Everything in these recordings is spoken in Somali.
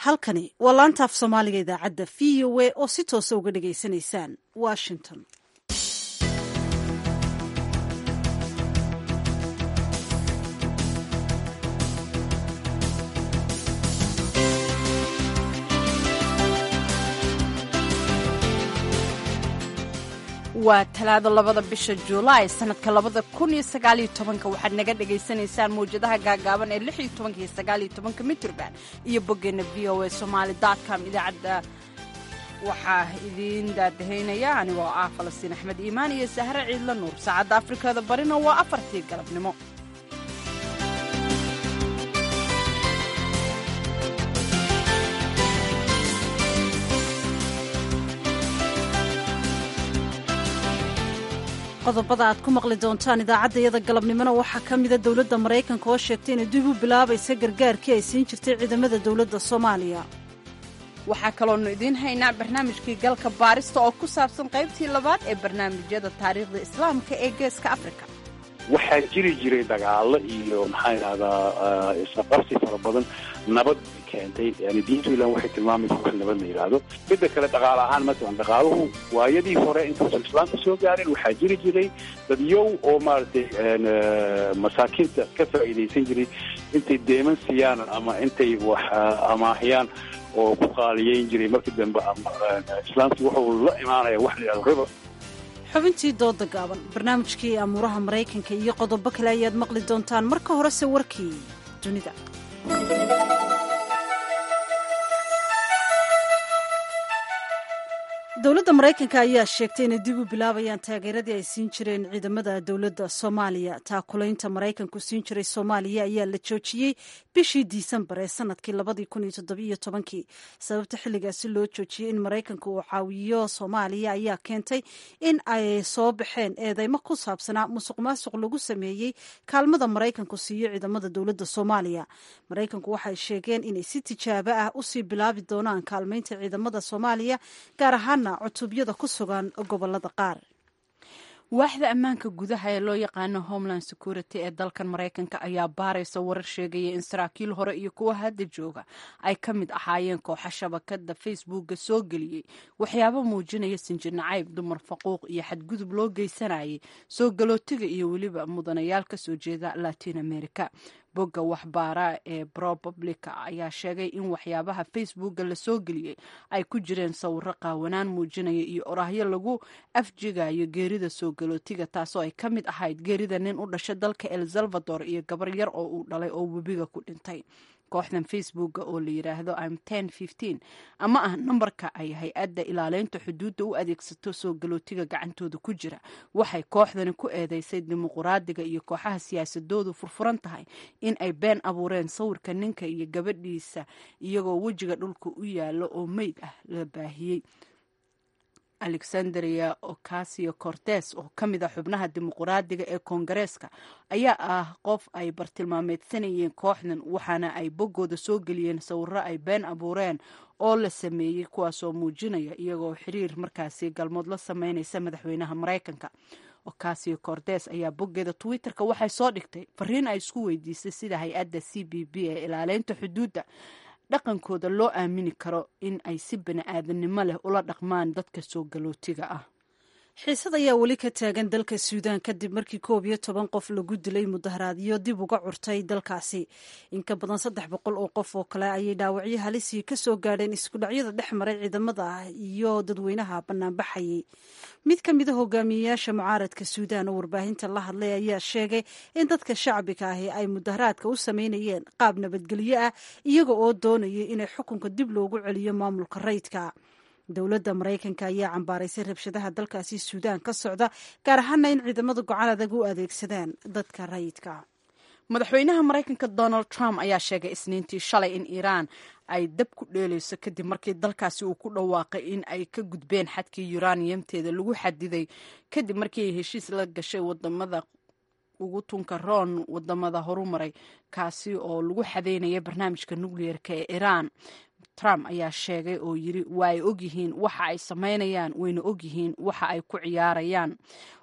halkani waa laanta af soomaaliga idaacadda v o a oo si toosa uga dhagaysanaysaan washington waa talaado labada bisha juulaay sanadka labada kun iyo sagaaliyo tobanka waxaad naga dhagaysanaysaan mawjadaha gaagaaban ee lix iyo tobanka iyo sagaaliyo tobanka mitrban iyo boggeena v o a somaali com idaacadda waxaa idiin daadahaynaya anigoo ah falastiin axmed iimaan iyo sahre ciidla nuur saacadda afrikada barina waa afartii galabnimo qodobada aad ku maqli doontaan idaacaddayada galabnimona waxaa ka mida dowladda maraykanka oo sheegtay inay dib u bilaabaysa gargaarkii ay siin jirtay ciidamada dowladda soomaaliya waxaa kaloonu idiin haynaa barnaamijkii galka baarista oo ku saabsan qaybtii labaad ee barnaamijyada taariikhda islaamka ee geeska afrika waxaa jiri jiray dagaalo iyo maxaa idhahdaa isaqabsi fara badan nabad keentay yani diintu ilan waxay tilmaamaysa wax nabad la yidhaahdo midda kale dhaqaale ahaan masalan dhaqaaluhu waayadii hore intuusan islaamka soo gaarin waxaa jiri jiray dadyow oo maaragtay masaakiinta ka faa'iidaysan jiray intay deeman siiyaan ama intay wax amaahiyaan oo ku qaaliyeyn jiray markii dambe islaamkii wuxuu la imaanaya wax la yidhahdo riba xubintii dooda gaaban barnaamijkii amuuraha maraykanka iyo qodobo kale ayaad maqli doontaan marka horese warkii dunida dowladda maraykanka ayaa sheegtay inay dib u bilaabayaan taageeradii ay siin jireen ciidamada dowladda soomaaliya taakulaynta maraykanku siin jiray soomaaliya ayaa la joojiyey bishii disembar ee sanadkii labadii kun iyo toddobiyo tobankii sababta xilligaasi loo joojiyey in maraykanka uu caawiyo soomaaliya ayaa keentay in ay soo baxeen eedeymo ku saabsanaa musuq maasuq lagu sameeyey kaalmada maraykanku siiyo ciidamada dowladda soomaaliya maraykanku waxay sheegeen inay si tijaabo ah usii bilaabi doonaan kaalmaynta ciidamada soomaaliya gaar ahaan cutubyada ku sugan gobolada qaar waaxda ammaanka gudaha ee loo yaqaano homeland security ee dalkan maraykanka ayaa baaraysa warar sheegaya in saraakiil hore iyo kuwa hadda jooga ay ka mid ahaayeen kooxa shabakada facebooka soo geliyey waxyaabo muujinaya sinjir nacayb dumar faquuq iyo xadgudub loo geysanayay soo galootiga iyo weliba mudanayaal ka soo jeeda latin america bogga waxbaara ee propublica ayaa sheegay in waxyaabaha facebooka lasoo geliyey ay ku jireen sawiro qaawanaan muujinaya iyo oraahyo lagu afjigayo geerida soo galootiga taasoo ay ka mid ahayd geerida nin u dhashay dalka el salvador iyo gabar yar oo uu dhalay oo webiga ku dhintay kooxdan facebooka oo la yidhaahdo im ama ah nambarka ay hay-adda ilaaleynta xuduudda u adeegsato soo galootiga gacantooda ku jira waxay kooxdani ku eedeysay dimuquraadiga iyo kooxaha siyaasadoodu furfuran tahay in ay been abuureen sawirka ninka iyo gabadhiisa iyagoo wejiga dhulka u yaalo oo meyd ah la baahiyey alexandria ocasio cortes oo ka mid a xubnaha dimuquraadiga ee koongareeska ayaa ah qof ay bartilmaameedsanayeen kooxdan waxaana ay boggooda soo geliyeen sawiro ay been abuureen oo la sameeyey kuwaasoo muujinaya iyagoo xiriir markaasi galmood la sameynaysa madaxweynaha maraykanka ocasio cortes ayaa boggeeda twitter-ka waxay soo dhigtay fariin ay isku weydiisay sida hay-adda c b b ee ilaaleynta xuduudda dhaqankooda loo aamini karo in ay si bani aadamnimo leh ula dhaqmaan dadka soo galootiga ah xiisad ayaa weli ka taagan dalka suudaan kadib markii koob iyo toban qof lagu dilay mudaharaadyo dib uga curtay dalkaasi in ka badan saddex boqol oo qof oo kale ayay dhaawacyo halisii ka soo gaadheen iskudhacyada dhex maray ciidamada ah iyo dadweynaha banaanbaxayay mid ka mida hogaamiyeyaasha mucaaradka suudaan oo warbaahinta la hadlay ayaa sheegay in dadka shacbiga ahi ay mudaharaadka u sameynayeen qaab nabadgelyo ah iyaga oo doonayay inay xukunka dib loogu celiyo maamulka rayidka dowladda maraykanka ayaa cambaaraysay rabshadaha dalkaasi suudaan ka socda gaar ahaana in ciidamada gocan adag u adeegsadaan dadka rayidka madaxweynaha maraykanka donald trump ayaa sheegay isniintii shalay in iiraan ay dab ku dheeleyso kadib markii dalkaasi uu ku dhawaaqay in ay ka gudbeen xadkii yuraniyamteeda lagu xadiday kadib markii ay heshiis la gashay wadamada ugu tunka roon wadamada horumaray kaasi oo lagu xadeynaya barnaamijka nukliyeerka ee iiraan trump ayaa sheegay oo yiri waa ay ogyihiin waxa ay samaynayaan wayna ogyihiin waxa ay ku ciyaarayaan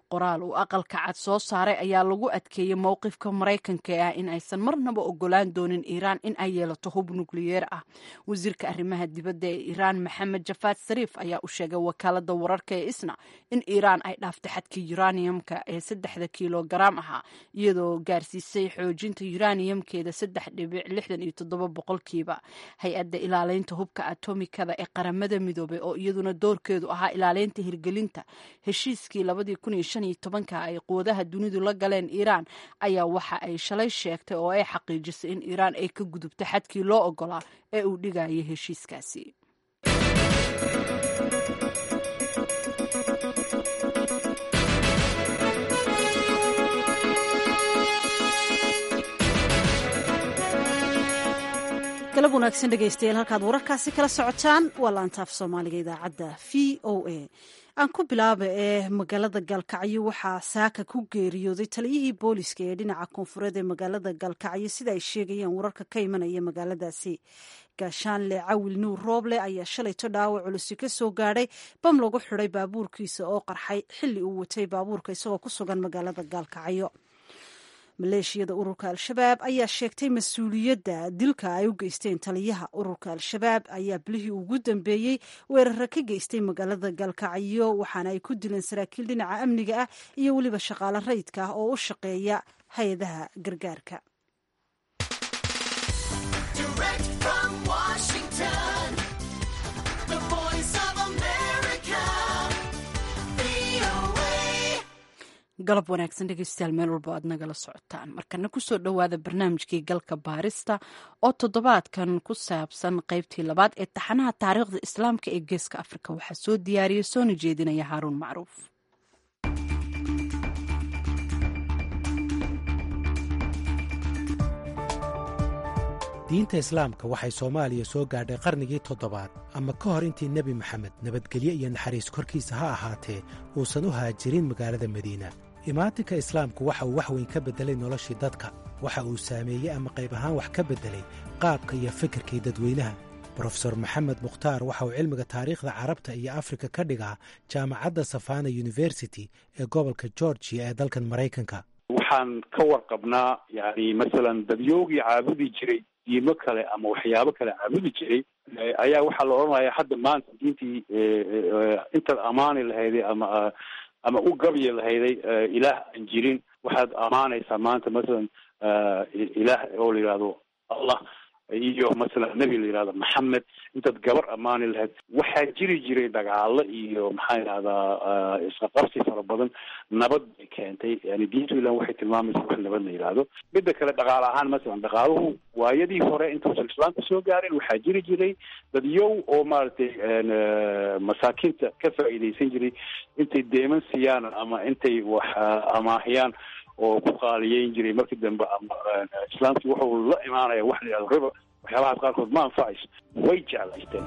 qoraal uu aqalka cad soo saaray ayaa lagu adkeeyey mowqifka maraykanka ee ah in aysan marnaba ogolaan doonin iiraan in ay yeelato hub nukliyeer ah wasiirka arrimaha dibadda ee iiraan maxamed jafaad sariif ayaa u sheegay wakaalada wararka ee isna in iiraan ay dhaaftay xadkii yuraniyamka ee saddexda kilogaram ahaa iyadoo gaarsiisay xoojinta yuraniyamkeeda saddex dhibic lixdan iyo toddoba boqolkiiba hay-adda ilaaleynta hubka atomikada ee qaramada midoobay oo iyaduna doorkeedu ahaa ilaaleynta hirgelinta heshiiskii labadii kun iyo shan iyo tobanka ay quwadaha dunidu la galeen iiraan ayaa waxa ay shalay sheegtay oo ay xaqiijisay in iiraan ay ka gudubto xadkii loo ogolaa ee uu dhigayay heshiiskaasi galab wanaagsan dhegaystayaal halkaad wararkaasi kala socotaan waa laantaaf soomaaliga idaacadda v o a aan ku bilaaba ee magaalada gaalkacyo waxaa saaka ku geeriyooday taliyihii booliska ee dhinaca koonfureed ee magaalada gaalkacyo sida ay sheegayaan wararka ka imanaya magaaladaasi gaashaanle cawil nuur rooble ayaa shalayto dhaawac culusi ka soo gaadhay bam lagu xidhay baabuurkiisa oo qarxay xilli uu watay baabuurka isagoo ku sugan magaalada gaalkacyo maleeshiyada ururka al-shabaab ayaa sheegtay mas-uuliyadda dilka ay u geysteen taliyaha ururka al-shabaab ayaa bilihii ugu dambeeyey weerara ka geystay magaalada gaalkacyo waxaana ay ku dileen saraakiil dhinaca amniga ah iyo weliba shaqaale rayidka ah oo u shaqeeya hay-adaha gargaarka galab wanaagsan dhegeystayaal meel walba aad nagala socotaan markana kusoo dhowaada barnaamijkii galka baarista oo toddobaadkan ku saabsan qeybtii labaad ee taxanaha taariikhda islaamka ee geeska afrika waxaa soo diyaariyay soona jeedinaya haaruun macruuf diinta islaamka waxay soomaaliya soo gaadhay qarnigii toddobaad ama ka hor intii nebi maxamed nabadgelyo iyo naxariis korkiisa ha ahaatee uusan u haajirin magaalada madiina imaatinka islaamku waxa uu wax weyn ka beddelay noloshii dadka waxa uu saameeyey ama qayb ahaan wax ka beddelay qaabka iyo fikirkii dadweynaha brofesor maxamed mukhtaar waxa uu cilmiga taariikhda carabta iyo afrika ka dhigaa jaamacadda safana university ee gobolka georgiya ee dalkan maraykanka waxaan ka warqabnaa yani masalan dadyoogii caabudi jiray diimo kale ama waxyaabo kale caabudi jiray ayaa waxaa la odhanaya hadda maanta diintii intaad amaani lahayday ama ama u gabyi lahayday ilaah aan jirin waxaad amaanaysaa maanta masalan ilaah oo la yidhahdo allah iyo masalan nebi la yidhahdo maxamed intaad gabar amaani lahayd waxaa jiri jiray dagaalo iyo maxaa yidhahdaa isqaqabsi fara badan nabad bay keentay yani diintu ilan waxay tilmaamaysa wax nabad la yidhaahdo midda kale dhaqaale ahaan masalan dhaqaaluhu waayadii hore intuusan islaamka soo gaarin waxaa jiri jiray dad yow oo maaragtay masaakiinta ka faa'iidaysan jiray intay deeman siiyaan ama intay wax amaahiyaan oo ku qaaliyeyn jiray markii dambe ama islaamkii wuxuu la imaanaya wax la yidhahdo riba waxyaabahaas qaarkood ma anfacayso way jeclaysteen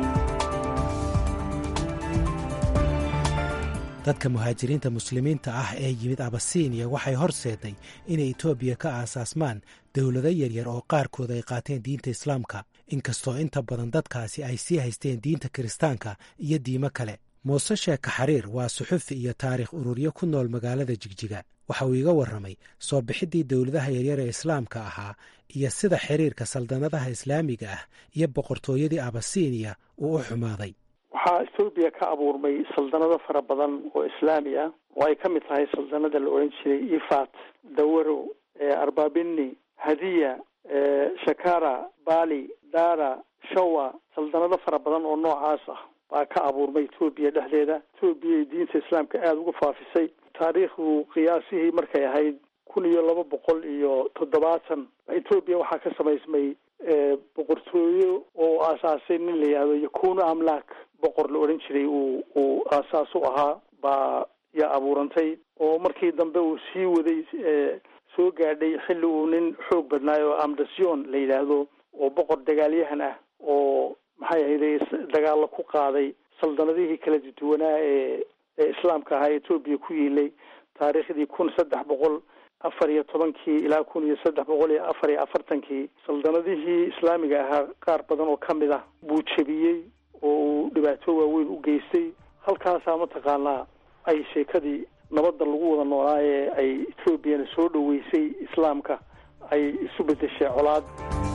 dadka muhaajiriinta muslimiinta ah ee yimid abasiiniya waxay horseeday inay etoobiya ka aasaasmaan dowlado yaryar oo qaarkood ay qaateen diinta islaamka inkastoo inta badan dadkaasi ay sii haysteen diinta kiristaanka iyo diimo kale muuse sheeka xariir waa suxufi iyo taarikh ururyo ku nool magaalada jigjiga waxa uu iga warramay soo bixiddii dowladaha yaryar ee islaamka ahaa iyo sida xiriirka saldanadaha islaamiga ah iyo boqortooyadii abasiiniya uu u xumaaday waxaa ethoobiya ka abuurmay saldanado fara badan oo islaami ah oo ay ka mid tahay saldanada la odhan jiray ifat dawaro arbabini hadiya shakara bali dara shawa saldanado fara badan oo noocaas ah baa ka abuurmay etoobiya dhexdeeda etoobiyay diinta islaamka aada uga faafisay taariikhdu qiyaasihii markay ahayd kun iyo laba boqol iyo toddobaatan etoobiya waxaa ka samaysmay boqortooyo oo aasaasay nin la yihahdo yakuno amlak boqor la odhan jiray uu uu aasaas u ahaa baa yaa abuurantay oo markii dambe uu sii waday soo gaadhay xilli uu nin xoog badnaay oo amdasion la yidhaahdo oo boqor dagaalyahan ah oo maxay ahayday dagaalla ku qaaday saldanadihii kala duwanaa ee ee islaamka ahaa etoobiya ku yiilay taariikhdii kun saddex boqol afar iyo tobankii ilaa kun iyo saddex boqol iyo afar iyo afartankii saldanadihii islaamiga ahaa qaar badan oo ka mid ah buu jebiyey oo uu dhibaato waaweyn u geystay halkaasaa mataqaanaa ay sheekadii nabadda lagu wada noolaa ee ay etoobiyana soo dhoweysay islaamka ay isu beddeshay colaad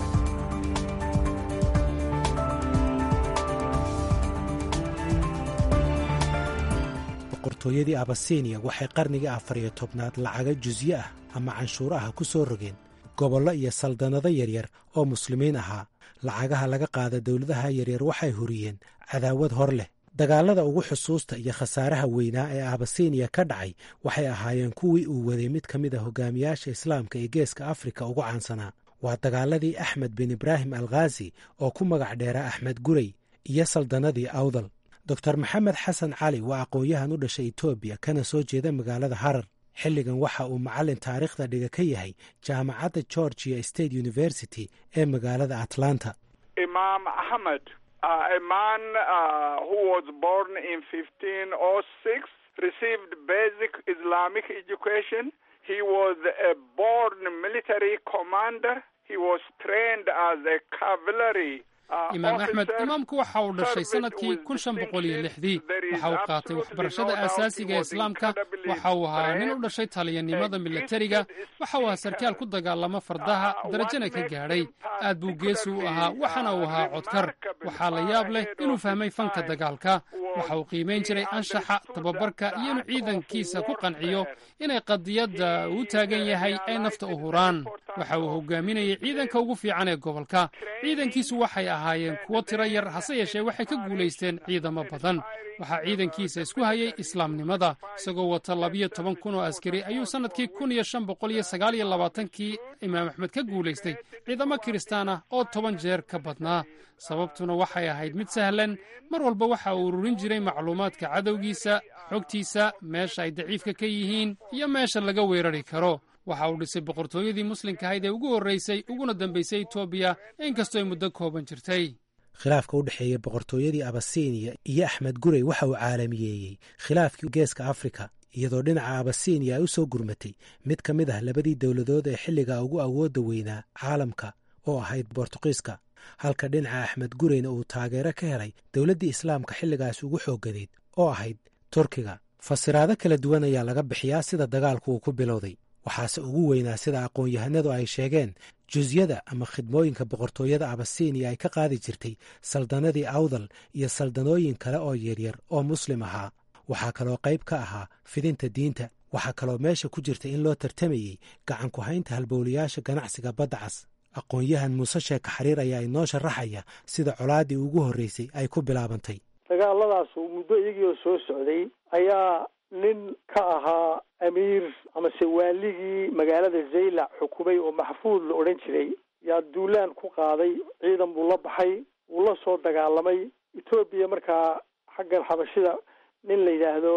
boqortooyadii abasiiniya waxay qarnigii afar iyo tobnaad lacaga jusye ah ama canshuur ah ku soo rogeen gobollo iyo saldannado yaryar oo muslimiin ahaa lacagaha laga qaada dowladaha yaryar waxay huriyeen cadaawad hor leh dagaallada ugu xusuusta iyo khasaaraha weynaa ee abasiiniya ka dhacay waxay ahaayeen kuwii uu waday mid ka mid a hogaamiyaasha islaamka ee geeska afrika ugu caansanaa waa dagaaladii axmed bin ibraahim alkhaasi oo ku magac dheera axmed gurey iyo saldannadii awdal doctor maxamed xasan cali waa aqoon-yahan u dhashay etoobiya kana soo jeeda magaalada harar xilligan waxa uu macallin taariikhda dhiga ka yahay jaamacadda georgia state university ee magaalada atlanta imaam axmed a man who was born in fifteen o six received basic islamic education he was a born military commander he was trained as a cavalry imaam axmed imaamku waxa uu dhashay sanadkii kun shan boqol iyo lixdii waxa uu qaatay waxbarashada aasaasiga ee islaamka waxa uu ahaa nin u dhashay taliyanimada milatariga waxa uu ahaa sarkaal ku dagaalama fardaha darajana ka gaadhay aad buu geesi u ahaa waxaana uu ahaa codkar waxaa la yaab leh inuu fahmay fanka dagaalka waxa uu qiimayn jiray anshaxa tababarka iyo inuu ciidankiisa ku qanciyo inay qadiyadda uu taagan yahay ay nafta u huraan waxa uu hogaaminayay ciidanka ugu fiican ee gobolka ciidankiisu waxay ahaayeen kuwo tiro yar hase yeeshee waxay ka guulaysteen ciidamo badan waxaa ciidankiisa isku hayay islaamnimada isagoo wata labiyo toban kun oo askari ayuu sannadkii kun iyo shan boqol iyo sagaal iyo labaatankii imaam axmed ka guulaystay ciidamo kiristaan ah oo toban jeer ka badnaa sababtuna waxay ahayd mid sahlan mar walba waxa uu ururin jiray macluumaadka cadowgiisa xogtiisa meesha ay daciifka ka yihiin iyo meesha laga weerari karo waxa uu dhisay boqortooyadii muslimka ahayd ee ugu horraysay uguna dambaysay etoobiya inkastoo ay muddo kooban jirtay khilaafka u dhexeeya boqortooyadii abasiiniya iyo axmed gurey waxa uu caalamiyeeyey khilaafkii geeska afrika iyadoo dhinaca abasiiniya ay u soo gurmatay mid ka mid ah labadii dowladood ee xilligaa ugu awoodda weynaa caalamka oo ahayd bortuqiiska halka dhinaca axmed gureyna uu taageero ka helay dowladdii islaamka xilligaas ugu xoogadeed oo ahayd turkiga fasiraado kala duwan ayaa laga bixiyaa sida dagaalku uu ku bilowday waxaase ugu weynaa sida aqoon-yahanadu ay sheegeen jusyada ama khidmooyinka boqortooyada abasiiniya ay ka qaadi jirtay saldanadii awdal iyo saldanooyin kale oo yaryar oo muslim ahaa waxaa kaloo qayb ka ahaa fidinta diinta waxaa kaloo meesha ku jirta in loo tartamayey gacan ku haynta halbowlayaasha ganacsiga badda cas aqoon-yahan muuse sheeka xariir ayaa inoo sharaxaya sida colaaddii ugu horreysay ay ku bilaabantay dagaaladaasu muddo iyagii oo soo socday ayaa nin ka ahaa amiir amase waaligii magaalada zaylac xukumay oo maxfuud la odhan jiray yaa duulaan ku qaaday ciidan buu la baxay wuu la soo dagaalamay etoobiya markaa xaggan xabashida nin la yidhaahdo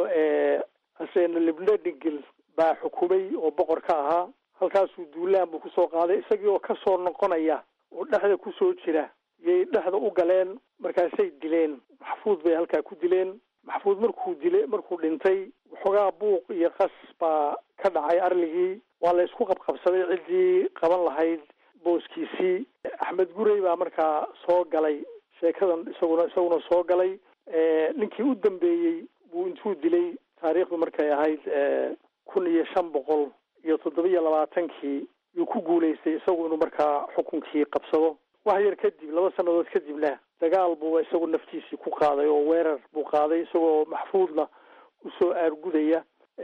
hasena libnadingil baa xukumay oo boqor ka ahaa halkaasuu duulaan buu kusoo qaaday isagii oo kasoo noqonaya oo dhexda kusoo jira yay dhexda u galeen markaasay dileen maxfuud bay halkaa ku dileen maxfuud markuu dile markuu dhintay waxoogaa buuq iyo qas baa ka dhacay arligii waa la isku qabqabsaday ciddii qaban lahayd booskiisii axmed gurey baa markaa soo galay sheekadan isaguna isaguna soo galay ninkii u dambeeyey buu intuu dilay taariikhdu markay ahayd kun iyo shan boqol iyo toddoba iyo labaatankii yuu ku guulaystay isagu inuu markaa xukunkii qabsado wax yar kadib laba sannadood kadibna dagaal buu isagu naftiisii ku qaaday oo weerar buu qaaday isagoo maxfuudna usoo aargudaya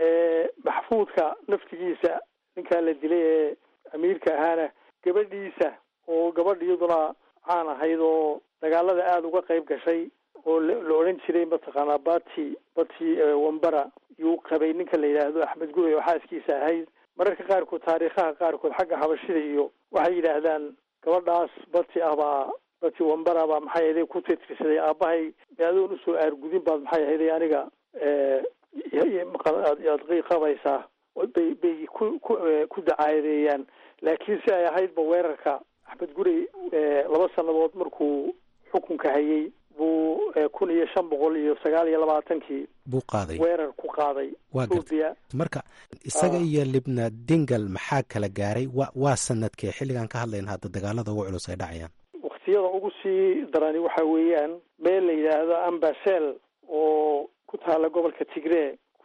maxfuudka naftigiisa ninkaa la dilay ee amiirka ahaana gabadhiisa oo gabadh iyaduna caan ahayd oo dagaalada aada uga qayb gashay oo la odhan jiray mataqaanaa bati bati wambara yuu qabay ninka la yidhaahdo axmed gurey oo xaaskiisa ahayd mararka qaarkood taariikhaha qaarkood xagga xabashida iyo waxay yidhaahdaan gabadhaas bati ah baa bati wambara baa maxay ahayday ku titirsaday aabahay adoon usoo aargudin baad maxay ahayday aniga aad qabaysaa bay bay ku ku ku dacaadeeyaan laakiin si ay ahaydba weerarka axmed gurey laba sannadood markuu xukunka hayay buu kun iyo shan boqol iyo sagaal iyo labaatankii buu qaaday weerar ku qaaday waa gartay marka isaga iyo libna dingal maxaa kala gaaray wa waa sanadkee xilligaan ka hadlayna hadda dagaalada ugu culus ay dhacayaan waktiyada ugu sii darani waxa weeyaan meel la yidhaahdo ambasel oo ku taala gobolka tigree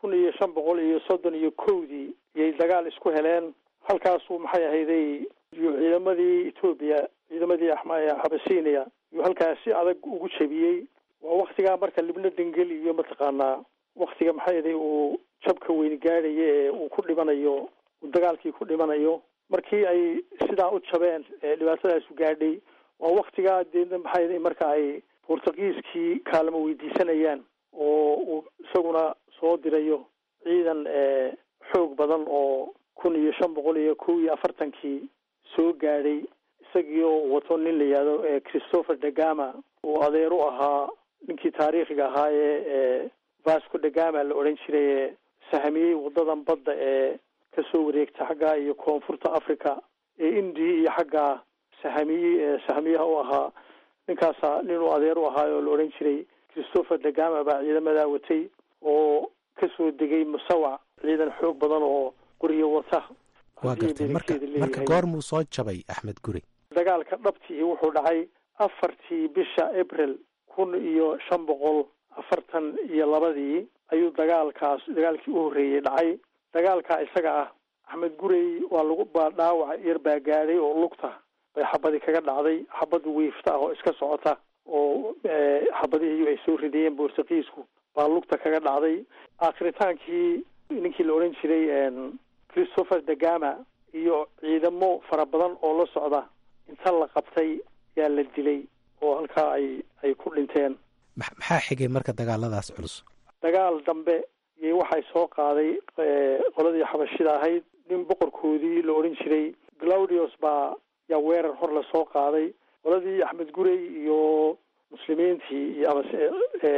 kun iyo shan boqol iyo soddon iyo kowdii iyay dagaal isku heleen halkaasuu maxay ahayday ciidamadii etoobiya ciidamadii xabasiiniya yuu halkaas si adag ugu jebiyey waa waktigaa marka libna dengel iyo mataqaanaa waktiga maxay ahaday uu jabka weyn gaadhaya ee uu ku dhimanayo uu dagaalkii ku dhimanayo markii ay sidaa u jabeen dhibaatadaasu gaadhay waa waktigaa deedna maxay ahaday marka ay bortugiiskii kaalmo weydiisanayaan oo uu isaguna soo dirayo ciidan xoog badan oo kun iyo shan boqol iyo kow iyo afartankii soo gaadhay isagii oo wato nin la yihahdo christopher degama uu adeer u ahaa ninkii taariikhiga ahaa ee vasco degama la odhan jiray ee sahamiyey wadadan badda ee kasoo wareegta xaggaa iyo koonfurta africa ee indiya iyo xaggaa sahamiye sahamiyaha u ahaa ninkaasa nin uu adeer u ahaa oo la odhan jiray christopher degama baa ciidamadaa watay oo kasoo degay musawac ciidan xoog badan oo qoriyo wata waa gartay marka marka goormuu soo jabay axmed guri dagaalka dhabtii wuxuu dhacay afartii bisha april kun iyo shan boqol afartan iyo labadii ayuu dagaalkaas dagaalkii u horreeyey dhacay dagaalkaa isaga ah axmed gurey waa lagu baa dhaawac yar baa gaadhay oo lugta bay xabadi kaga dhacday xabad wiifta ah oo iska socota oo xabadihii ay soo ridayeen bortugiisku baa lugta kaga dhacday aakhritaankii ninkii la odhan jiray christopher degama iyo ciidamo fara badan oo la socda inta la qabtay yaa la dilay oo halkaa ay ay ku dhinteen maxaa xigay marka dagaaladaas culus dagaal dambe iyo waxay soo qaaday qoladii xabashida ahayd nin boqorkoodii la odhan jiray claudius baa yaa weerar hor la soo qaaday qoladii axmed gurey iyo muslimiintii iyo amase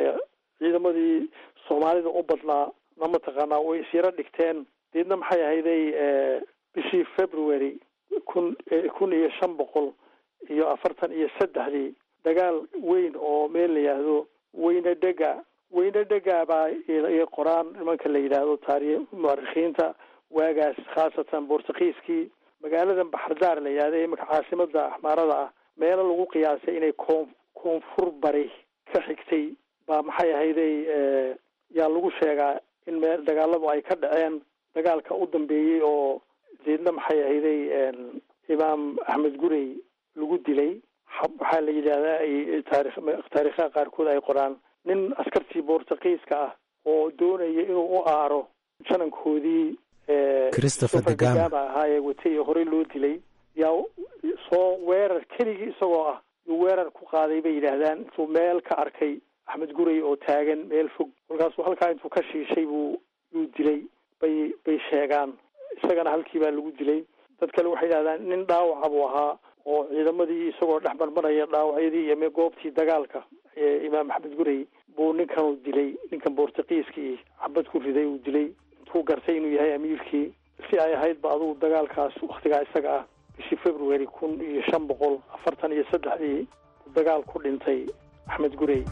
ciidamadii soomaalida u badnaa na mataqaanaa way isyaro dhigteen deedna maxay ahayday bishii february kun kun iyo shan boqol iyo afartan iyo saddexdii dagaal weyn oo meel la yidhaahdo weyne dhega weyne dhega baa ay qoraan nimanka la yidhaahdo taari muarikiinta waagaas khaasatan bortugiiskii magaaladan baxardaar la yidhahdo ee imaka caasimada axmaarada ah meelo lagu qiyaasay inay koon koonfur bari ka xigtay baa maxay ahayday yaa lagu sheegaa in meel dagaaladu ay ka dhaceen dagaalka u dambeeyey oo deedna maxay ahayday imaam axmed gurey lagu dilay waxaa la yidhahdaa ay taarikh taarikhaha qaarkood ay qoraan nin askartii bortugiiska ah oo doonaya inuu u aaro janankoodii christopher degama ahaa ee watay ee horey loo dilay yaa soo weerar keligii isagoo ah yuu weerar ku qaaday bay yidhaahdaan intuu meel ka arkay axmed gurey oo taagan meel fog kolkaasuu halkaa intuu ka shiishay buu yuu dilay bay bay sheegaan isagana halkii baa lagu dilay dad kale waxay yidhahdaan nin dhaawaca buu ahaa oo ciidamadii isagoo dhex marmaraya dhaawacyadii iyo goobtii dagaalka ee imaam axmed gurey buu ninkanu dilay ninkan bortugiiskii xabad ku riday uu dilay intuu gartay inuu yahay amiirkii si ay ahaydba adugu dagaalkaas waktigaa isaga ah bishii february kun iyo shan boqol afartan iyo saddexdii dagaal ku dhintay axmed gurey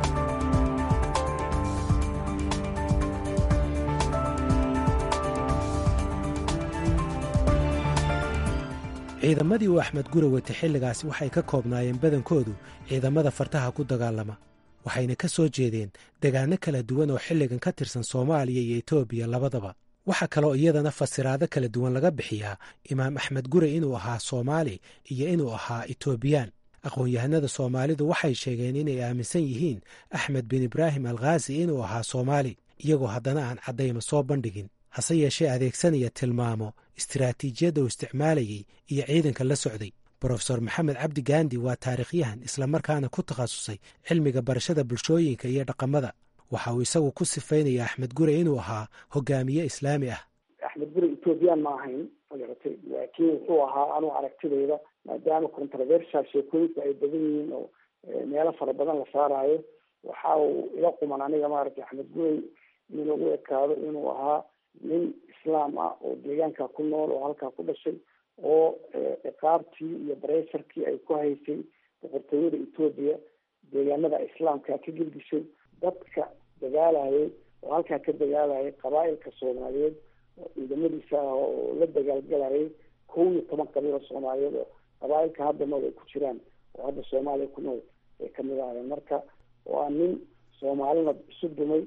ciidamadii uu axmed gure watay xilligaasi waxay ka koobnaayeen badankoodu ciidamada fartaha ku dagaalama waxayna ka soo jeedeen degaano kala duwan oo xilligan ka tirsan soomaaliya iyo etoobiya labadaba waxaa kaloo iyadana fasiraado kala duwan laga bixiyaa imaam axmed gure inuu ahaa soomaali iyo inuu ahaa etoobiyaan aqoon-yahanada soomaalidu waxay sheegeen inay aaminsan yihiin axmed bin ibraahim alkhaasi inuu ahaa soomaali iyagoo haddana aan caddayma soo bandhigin hase yeeshee adeegsanaya tilmaamo istiraatiijiyadda uu isticmaalayey iyo ciidanka la socday brofesor maxamed cabdi gaandi waa taariikhyahan islamarkaana ku takhasusay cilmiga barashada bulshooyinka iyo dhaqamada waxa uu isagu ku sifaynaya axmed gure inuu ahaa hogaamiye islaami ah axmed gure ethoobiyan ma ahayn magarata laakiin wuxuu ahaa anuu aragtidayda maadaama controversial sheekooyinku ay badan yihiin oo meelo fara badan la saaraayo waxa uu ila quman aniga maaragtay axmed gurey in lagu ekaado inuu ahaa nin islaam ah oo deegaanka ku nool oo halkaa ku dhashay oo ciqaabtii iyo bareysarkii ay ku haysay boqortooyada etoobiya deegaanada islaamka ka gelgishay dadka dagaalayay oo halkaa ka dagaalayay qabaa-ilka soomaaliyeed oo ciidamadiisa ah oo la dagaalgalayay kow iyo toban qabiilo soomaaliyeed oo qabaa-ilka hadda nool ay ku jiraan oo hadda soomaaliya ku nool ay kamid ahayeen marka waa nin soomaalina isu dumay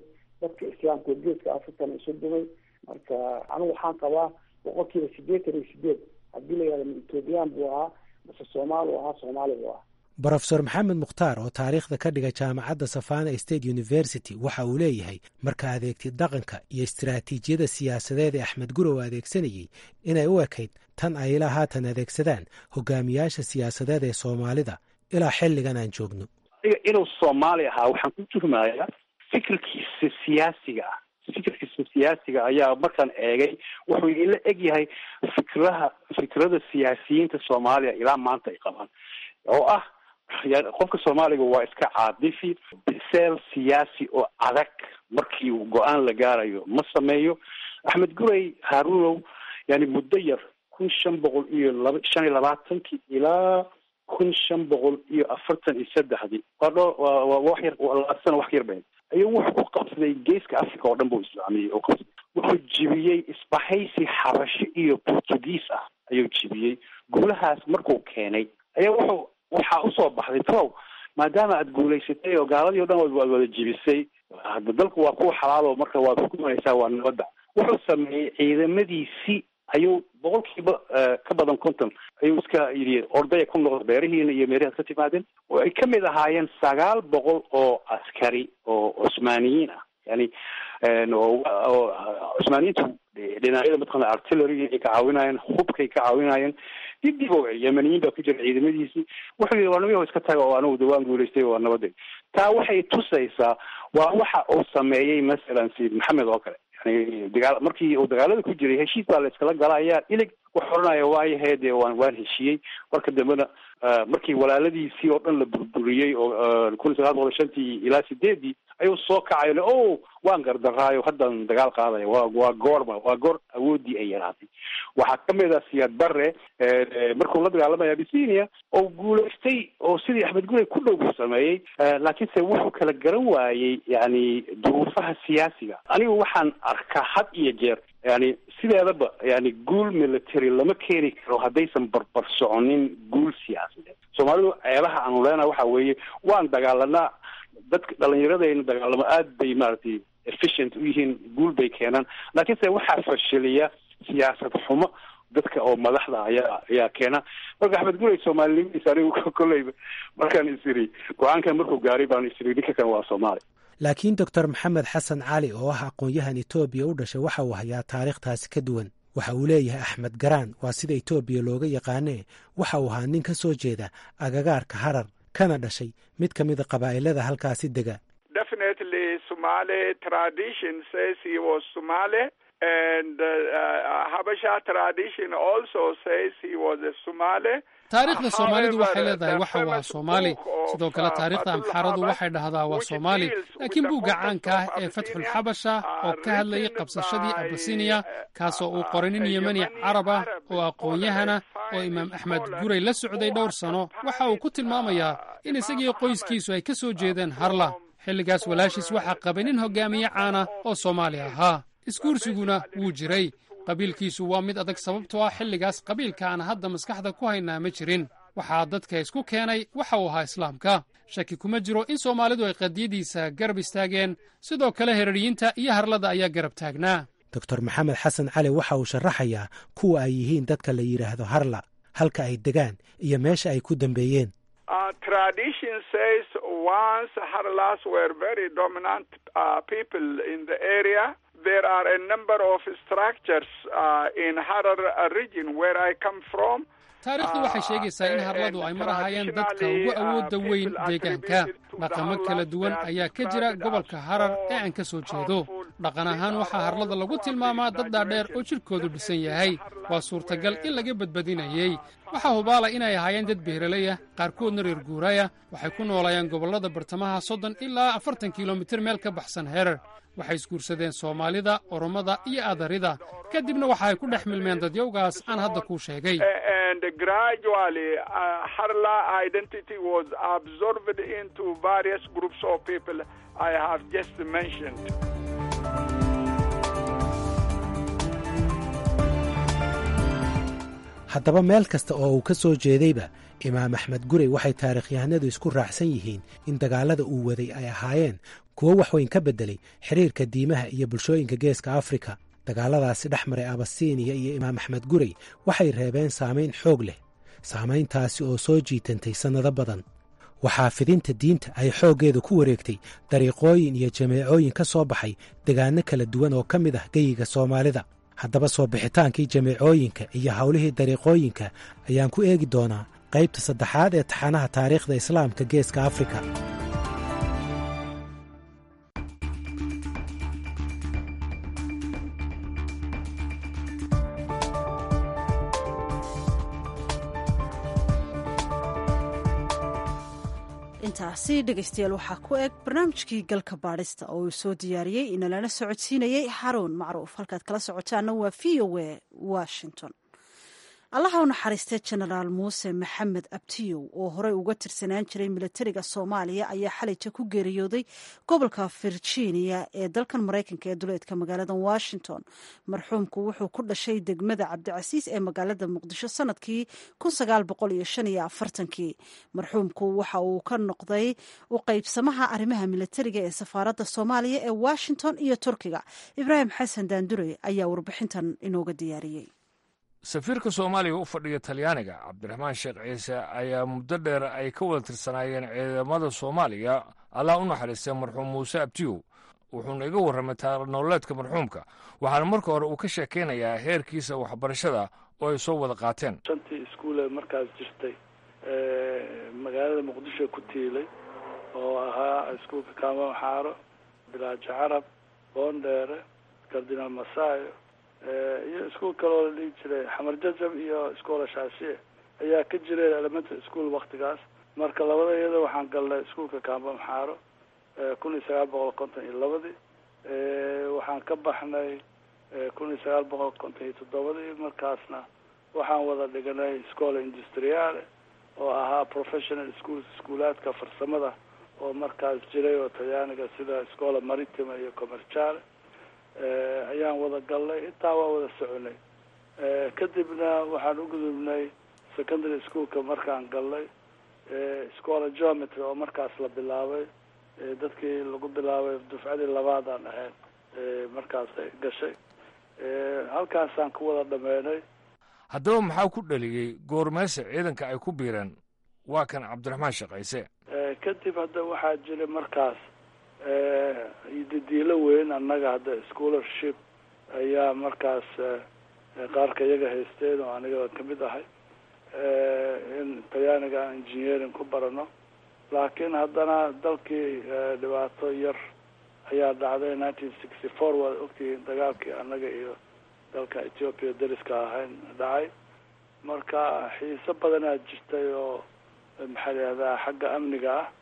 dadka islaamka oo geeska africana isu dumay marka anigu waxaan qabaa boqolkiiba sideetan iyo sideed haddii la yihahdo ethoobiyan buu ahaa mase soomaali u ahaa soomaali buu ahaa brofesor maxamed mukhtaar oo taariikhda ka dhiga jaamacadda savana state university waxa uu leeyahay marka adeegtid dhaqanka iyo istaraatiijiyada siyaasadeed ee axmed gurow adeegsanayey inay u ekayd tan ay ilaa haatan adeegsadaan hogaamiyaasha siyaasadeed ee soomaalida ilaa xilligan aan joogno inuu soomaali ahaa waxaan ku tuhmayaa fikirkiisa siyaasiga ah fikirkiisa siyaasiga ayaa markaan eegay wuxuu ila eg yahay fikraha fikrada siyaasiyiinta soomaaliya ilaa maanta ay qabaan oo ah qofka soomaaliga waa iska caadifi biseel siyaasi oo adag markii uu go-aan la gaarayo ma sameeyo axmed gurey haarunow yani muddo yar kun shan boqol iyo laba shan iyo labaatankii ilaa kun shan boqol iyo afartan iyo saddexdii waa dho waa wax yar labaatan wax yar been ayuu wuxuu ku qabsaday geeska africa oo dhan buu islaamiyey oo qabsaday wuxuu jibiyey isbahaysi xabasho iyo portugiis ah ayuu jibiyey guulahaas markuu keenay ayaa wuxuu waxaa usoo baxday trow maadaama aad guulaysatay oo gaaladii o dhan waad wada jibisay hadda dalku waa kuwa xalaalo marka waad xukumaysaa waa nabadda wuxuu sameeyey ciidamadiisii ayuu boqolkiiba ka badan konton ayuu iska yidhi ordaya ku noqda beerihiina iyo meerihaad ka timaadeen oo ay kamid ahaayeen sagaal boqol oo askari oo cusmaaniyiin ah yani oo cusmaaniyiintu dhinacyada mataqana artillery ay ka caawinayeen hubkay ka caawinayeen dibdib o yemaniyiin baa ku jira ciidamadiisii wuxuu yidhi waa namiyaho iska taga oo anigu dawaan guulaystay waa nabaday taa waxay tusaysaa waa waxa uu sameeyey masalan sayid maxamed oo kale yani dagaa markii uu dagaalada ku jiray heshiis baa la iskala gala ayaa ilig wuxuu oranaya waayahe dee waan waan heshiiyey marka dambena markii walaaladiisii oo dhan la burburiyey oo kun iyo sagaal boqol shantii ilaa sideedii ayuu soo kacayo le o waan gardaraayo haddaan dagaal qaadaya wa waa goorma waa goor awoodii ay yaraatay waxaa kamid ah siyaad bare markuu la dagaalamaya abisinia oo guulaystay oo sidii axmed gurey ku dhow buu sameeyey laakiinse wuxuu kala garan waayey yani duruufaha siyaasiga anigu waxaan arkaa had iyo jeer yani sideedaba yani guul military lama keeni karo haddaysan barbar soconin guul siyaasadeed soomaalidu ceebaha aanu leenaha waxa weeye waan dagaalanaa dadka dhalinyaradayna dagaalamo aad bay maaragtay efficient u yihiin guul bay keenaan laakiinse waxaa fashiliya siyaasad xumo dadka oo madaxda ayaa ayaa keena marka axmed gurey soomaalinimadiisa anigu kolleyba markaan isiri go-aankan markuu gaaray baan isiri ninka kan waa soomaali laakiin doctor maxamed xasan cali oo ah aqoon-yahan etoobiya u dhashay waxa uu hayaa taariikhtaasi ka duwan waxa uu leeyahay axmed garaan waa sida etoobiya looga yaqaanee waxa uu ahaa nin ka soo jeeda agagaarka harar kana dhashay mid ka mida qabaa'ilada halkaasi dega definitely somali tradition says he was somali and uh, habasha tradition also says he was a somali taariikhda soomaalidu waxay leedahay waxa waa soomaali sidoo kale taariikhda amxaaradu waxay dhahdaa waa soomaali laakiin buugga caanka ah ee fatxul xabasha oo ka hadlayay qabsashadii abasiniya kaasoo uu qoray nin yemani carab ah oo aqoon-yahana oo imaam axmed gurey la socday dhowr sano waxa uu ku tilmaamayaa in isagii qoyskiisu ay ka soo jeedeen harla xilligaas walaashiis waxaa qabay nin hogaamiye caana oo soomaali ahaa isguursiguna wuu jiray qabiilkiisu waa mid adag sababtoo ah xilligaas qabiilka aan hadda maskaxda ku haynaa ma jirin waxaa dadka isku keenay waxa uu ahaa islaamka shaki kuma jiro in soomaalidu ay qadiyadiisa garab istaageen sidoo kale heraryiinta iyo harlada ayaa garab taagnaa doctor maxamed xasan cali waxa uu sharaxayaa kuwa ay yihiin dadka la yidhaahdo harla halka ay degaan iyo meesha ay ku dambeeyeen tradition says once Harlas were very dominant uh, people in the area. There are a number of structures uh, in Harar region where I come from. taariikhdu waxay sheegaysaa in harladu ay mar ahaayeen dadka ugu awoodda weyn deegaanka dhaqamo kala duwan ayaa ka jira gobolka harar ee aan ka soo jeedo dhaqan ahaan waxaa harlada lagu tilmaamaa dad dhaadheer oo jidhkoodu dhisan yahay waa suurtagal in laga badbadinayey waxaa hubaala inay ahaayeen dad beeraleyah qaarkoodna reer guuraya waxay ku noolayeen gobollada bartamaha soddon ilaa afartan kilomitir meel ka baxsan herar waxay isguursadeen soomaalida oromada iyo adarida kadibna waxa ay ku dhex milmeen dadyowgaas aan hadda kuu sheegay and gradually uh, Harla identity was absorbed into various groups of people I have just mentioned. haddaba meel kasta oo uu ka soo jeedayba imaam axmed gurey waxay taarikhyahanadu isku raacsan yihiin in dagaalada uu waday ay ahaayeen kuwo waxweyn ka beddelay xiriirka diimaha iyo bulshooyinka geeska afrika dagaalladaasi dhex maray abasiiniya iyo imaam axmed gurey waxay reebeen saamayn xoog leh saamayntaasi oo soo jiitantay sannado badan waxaa fidinta diinta ay xooggeedu ku wareegtay dariiqooyin iyo jameecooyin ka soo baxay degaanno kala duwan oo ka mid ah geyiga soomaalida haddaba soo bixitaankii jameecooyinka iyo howlihii dariiqooyinka ayaan ku eegi doonaa qaybta saddexaad ee taxanaha taariikhda islaamka geeska afrika intaasi dhegaystayaal waxaa ku eg barnaamijkii galka baadhista oo uu soo diyaariyey inalana socodsiinayey xaruun macruuf halkaad kala socotaana waa v o a washington allaha u naxariistay jenaraal muuse maxamed abtiyow oo horey uga tirsanaan jiray milatariga soomaaliya ayaa xalayta ku geeriyooday gobolka virginia ee dalkan maraykanka ee duleedka magaalada washington marxuumku wuxuu ku dhashay degmada cabdicasiis ee magaalada muqdisho sanadkii kii marxuumku waxa uu ka noqday u qaybsamaha arrimaha milatariga ee safaaradda soomaaliya ee washington iyo turkiga ibraahim xasan daandure ayaa warbixintan inooga diyaariyey safiirka soomaaliya u fadhiya talyaaniga cabdiraxmaan sheekh ciise ayaa muddo dheer ay ka wada tirsanaayeen ciidamada soomaaliya allah u naxariistay marxuum muuse abtiyow wuxuuna iga warramay taarnololeedka marxuumka waxaana marka hore uu ka sheekaynayaa heerkiisa waxbarashada oo ay soo wada qaateen shantii iskuule markaas jirtay magaalada muqdisho ku tiilay oo ahaa iskuulka kaamam xaaro bilaajo carab boondheere kardinaal masaayo iyo iskuol kale oo la dhihi jiray xamar jajab iyo iskoola shaashiye ayaa ka jiray elementary school waktigaas marka labada iyada waxaan galnay iskuolka kaambam xaaro kun iyo sagaal boqol konton iyo labadii waxaan ka baxnay kun iyo sagaal boqol konton iyo toddobadii markaasna waxaan wada dhiganay scola industriale oo ahaa professional schools iskuulaadka farsamada oo markaas jiray oo talyaaniga sida scola maritima iyo commerciale ayaan wada galnay intaa waa wada soconay kadibna waxaan u gudubnay secondary schoolka markaan galnay scola geometry oo markaas la bilaabay dadkii lagu bilaabay dufcadii labaadaan ahayn markaas gashay halkaasaan ku wada dhameynay haddaba maxaa ku dhaliyey goormeese ciidanka ay ku biireen waa kan cabdiraxmaan shaqayse kadib hadda waxaa jiray markaas didiilo weyn annaga hadda scholarship ayaa markaas qaarka iyaga haysteen oo aniga kamid ahay in talyaaniga aan engineering ku barano laakiin haddana dalkii dhibaato yar ayaa dhacday nineteen sixty four waad ogtihiin dagaalkii annaga iyo dalka ethiopia dariska ahayn dhacay marka xiise badanaa jirtay oo maxaa layihahdaa xagga amniga ah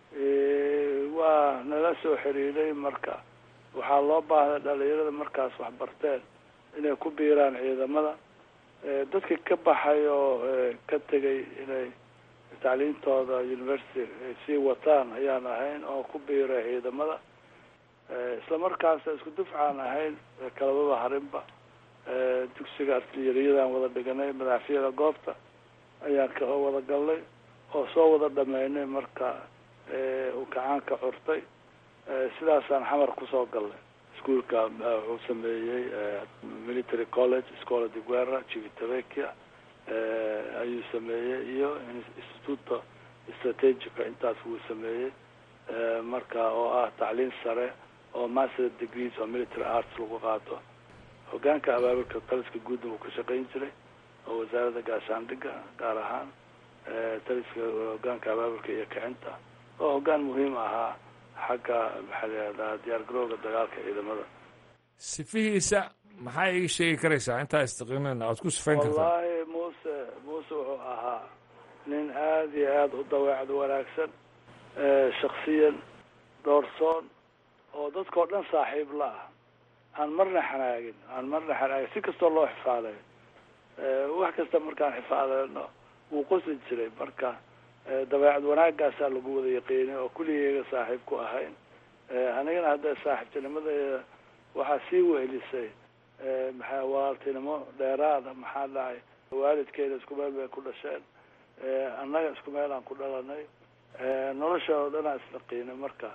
waa nala soo xiriiray marka waxaa loo baahday dhalinyarada markaas waxbarteen inay ku biiraan ciidamada dadkii ka baxay oo ka tegay inay tacliintooda university ay sii wataan ayaan ahayn oo ku biiray ciidamada isla markaasa isku dufcaan ahayn kalababa harinba dugsiga artiliyariyadaan wada dhiganay madaxfiyada goobta ayaan ka wada galnay oo soo wada dhameynay marka uu kacaanka curtay sidaasaan xamar kusoo galnay iskuolka wuxuu sameeyey military college scola de guerra civitavecchia ayuu sameeyey iyo instituto strategica intaas wuu sameeyey marka oo ah tacliin sare oo master degrees oo military arts lagu qaato hogaanka abaabulka taliska guudna uu ka shaqayn jiray oo wasaaradda gaashaandhigga gaar ahaan taliska hogaanka abaabulka iyo kicinta oo hogaan muhiim ahaa xagga maxaa layihahdaa diyaar garowga dagaalka ciidamada sifihiisa maxaa iga sheegi karaysaa intaa istiqiimeen aad ku sifayn kartaa wallaahi muuse muuse wuxuu ahaa nin aada iyo aada u daweecad wanaagsan shaksiyan doorsoon oo dadkao dhan saaxiib la ah aan marna xanaagin aan marna xanaagin si kastoo loo xifaadayo wax kasta markaan xifaadeyno wuu qosi jiray marka dabeecad wanaagaasaa lagu wada yaqiinay oo kulligeyga saaxiib ku ahayn anigana hadda saaxiibtinimadeeda waxaa sii wehelisay maxaa walaaltinimo dheeraada maxaa dhacay waalidkeena isku meel bay ku dhasheen annaga isku meel aan ku dhalanay nolosha oo dhan aan isnaqiinay marka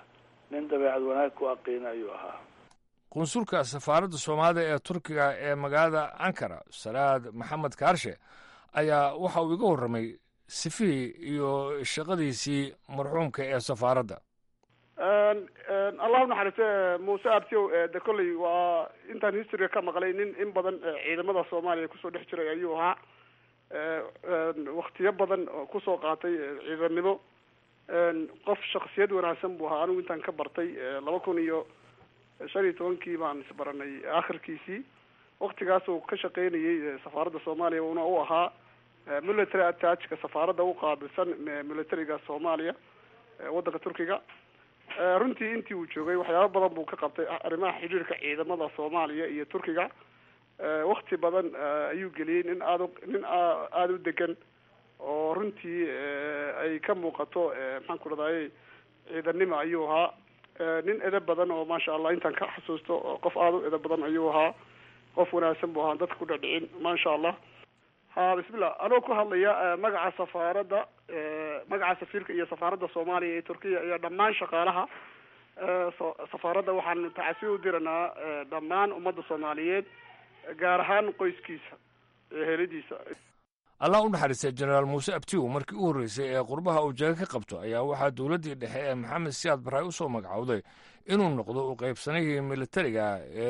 nin dabeecad wanaag ku aqiina ayuu ahaa qunsulka safaaradda soomaalida ee turkiga ee magaalada ankara salaad maxamed kaarshe ayaa waxa uu iga warramay sifihii iyo shaqadiisii marxuumka ee safaaradda allah unaxariiste muuse abtiow de kolley waa intaan historyga ka maqlay nin in badan ciidamada soomaaliya kusoo dhex jiray ayuu ahaa waktiyo badan kusoo qaatay ciidamnimo qof shaksiyad wanaagsan buu ahaa anigu intaan ka bartay laba kun iyo shan iyo tobankii baan isbaranay akhirkiisii waktigaas uu ka shaqeynayay safaaradda soomaaliya una u ahaa military attachka safaaradda u qaabilsan militariga soomaaliya waddanka turkiga runtii intii uu joogay waxyaaba badan buu ka qabtay arrimaha xidhiirka ciidamada soomaaliya iyo turkiga wakti badan ayuu geliyey nin aada nin aada u degan oo runtii ay ka muuqato maxaan ku dhahdaye ciidanimo ayuu ahaa nin edab badan oo maasha allah intaan ka xasuusto qof aada u edab badan ayuu ahaa qof wanaagsan buu ahaa dadka ku dhadhicin maasha allah ha bismillah anoo ku hadlaya magaca safaaradda magaca safiirka iyo safaaradda soomaaliya ee turkiya iyo dhammaan shaqaalaha safaaradda waxaan tacasi u diranaa dhammaan ummadda soomaaliyeed gaar ahaan qoyskiisa eheladiisa allah u naxariistay jenaraal muuse abtiw markii u horreysay ee qurbaha uu jaga ka qabto ayaa waxaa dowladdii dhexe ee maxamed siyaad baray u soo magacowday inuu noqdo u qaybsanihii militariga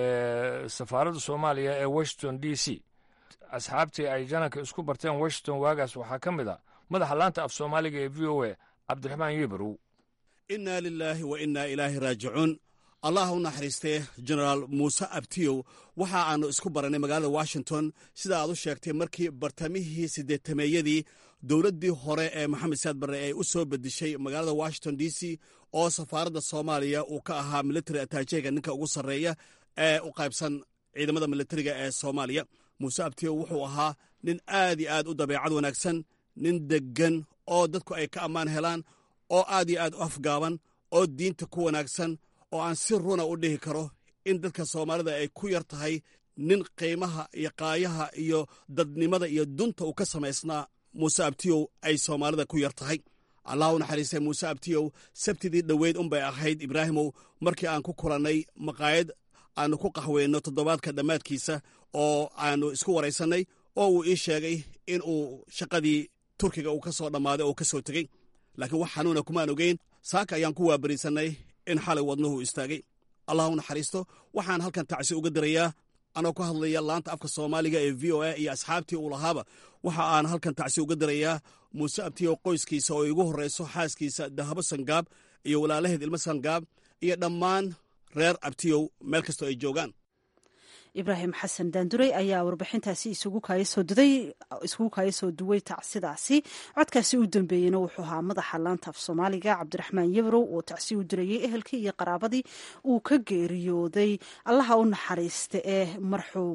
ee safaaradda soomaaliya ee washington d c asxaabtii ay jananka isku barteen washington waagaas waxaa ka mid a madaxa laanta af soomaaliga ee v o a cabdiraxmaan yebarow innaa lilaahi wa innaa ilaahi raajicuun allah u naxariistee jenaraal muuse abtiyow waxa aannu isku barannay magaalada washington sida aad u sheegtay markii bartamihii siddeetameeyadii dowladdii hore ee maxamed siyaad barre ay u soo bedishay magaalada washington d c oo safaaradda soomaaliya uu ka ahaa military ataajeega ninka ugu sarreeya ee u qaybsan ciidamada militariga ee soomaaliya muuse abtiyow wuxuu ahaa nin aad iyo aad u dabeecad wanaagsan nin deggan oo dadku ay ka ammaan helaan oo aad iyo aad u afgaaban oo diinta ku wanaagsan oo aan si runa u dhihi karo in dadka soomaalida ay ku yar tahay nin qiimaha iyo qaayaha iyo dadnimada iyo dunta uu ka samaysnaa muuse abtiyow ay soomaalida ku yar tahay allah u naxariistay muuse abtiyow sabtidii dhoweyd unbay ahayd ibraahimow markii aan ku kulannay maqaayad aannu ku qaxweyno toddobaadka dhammaadkiisa oo aannu isku waraysannay oo uu ii sheegay in uu shaqadii turkiga uu ka soo dhammaaday oo ka soo tegey laakiin wax xanuuna kumaan ogeyn saaka ayaan ku waabariisannay in xalay wadnuhu istaagay allah u naxariisto waxaan halkan tacsi uga dirayaa anoo ku hadlaya laanta afka soomaaliga ee v o a iyo asxaabtii uu lahaaba waxa aan halkan tacsi uga dirayaa muuse abtiyo qoyskiisa oo igu horrayso xaaskiisa dahabo sangaab iyo walaalaheed ilmo sangaab iyo dhammaan reer abtiyow meel kastoo ay joogaan ibraahim xasan daanduray ayaa warbixintaasi isugu kaayasooduday isugu kaaya soo duway tacsidaasi codkaasi u dambeeyeyna wuxuu ahaa madaxa laanta af soomaaliga cabdiraxmaan yabrow oo tacsi u dirayay ehelkii iyo qaraabadii uu ka geeriyooday allaha u naxariista ee marxuum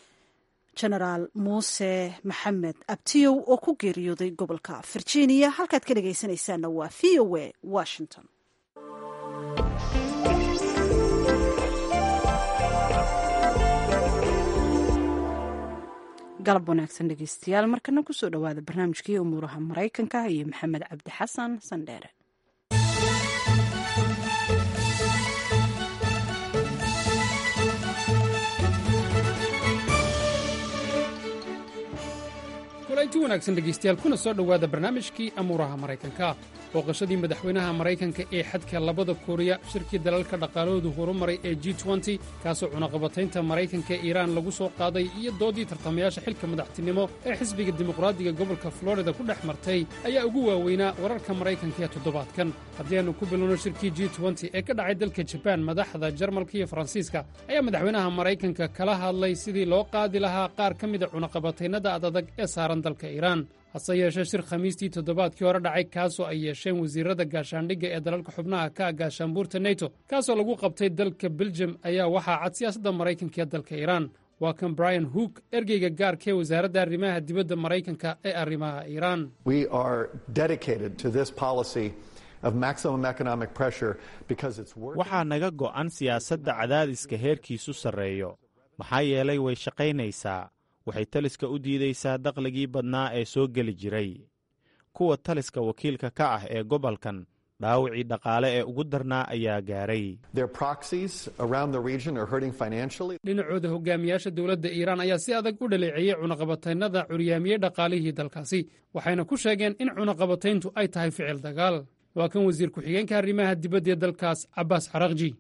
genaraal muuse maxamed abtiyow oo ku geeriyooday gobolka virginia halkaad ka dhegaysanaysaanna waa v o a washington galab wanaagsan dhegeystayaal markana kusoo dhowaada barnaamijkii umuuraha maraykanka iyo maxamed cabdi xasan sandheere kulanti wanaagsan dhegaystayaal kuna soo dhowaada barnaamijkii amuuraha maraykanka booqashadii madaxweynaha maraykanka ee xadka labada kuuriya shirkii dalalka dhaqaalahoodu horumaray ee g kaasoo cunaqabataynta maraykanka ee iiraan lagu soo qaaday iyo doodii tartamayaasha xilka madaxtinimo ee xisbiga dimuqraadiga gobolka florida ku dhex martay ayaa ugu waaweynaa wararka maraykanka ee toddobaadkan haddii aannu ku bilowno shirkii g ee ka dhacay dalka jabaan madaxda jarmalka iyo faransiiska ayaa madaxweynaha maraykanka kala hadlay sidii loo qaadi lahaa qaar ka mida cunaqabataynada adadag ee saaran dalka iiraan hase yeeshee shir khamiistii toddobaadkii hore dhacay kaasoo ay yeesheen wasiirada gaashaandhigga ee dalalka xubnaha ka ah gaashaanbuurta neto kaasoo lagu qabtay dalka beljem ayaa waxaa cad siyaasadda maraykanka ee dalka iiraan waa kan brian hook ergeyga gaarka ee wasaaradda arrimaha dibadda maraykanka ee arrimaha iiraan waxaa naga go'an siyaasadda cadaadiska heerkiisu sarreeyo maxaa yeelay way shaqaynaysaa waxay taliska u diidaysaa dakhligii badnaa ee soo geli jiray kuwa taliska wakiilka ka ah ee gobolkan dhaawacii dhaqaale ee ugu darnaa ayaa gaaray dhinacooda hogaamiyaasha dowladda iiraan ayaa si adag u dhaleeceeyey cunaqabataynada curyaamiyey dhaqaalihii dalkaasi waxayna ku sheegeen in cunaqabatayntu ay tahay ficil dagaal waa kan wasiir ku-xigeenka arrimaha dibadda ee dalkaas cabaas xarakji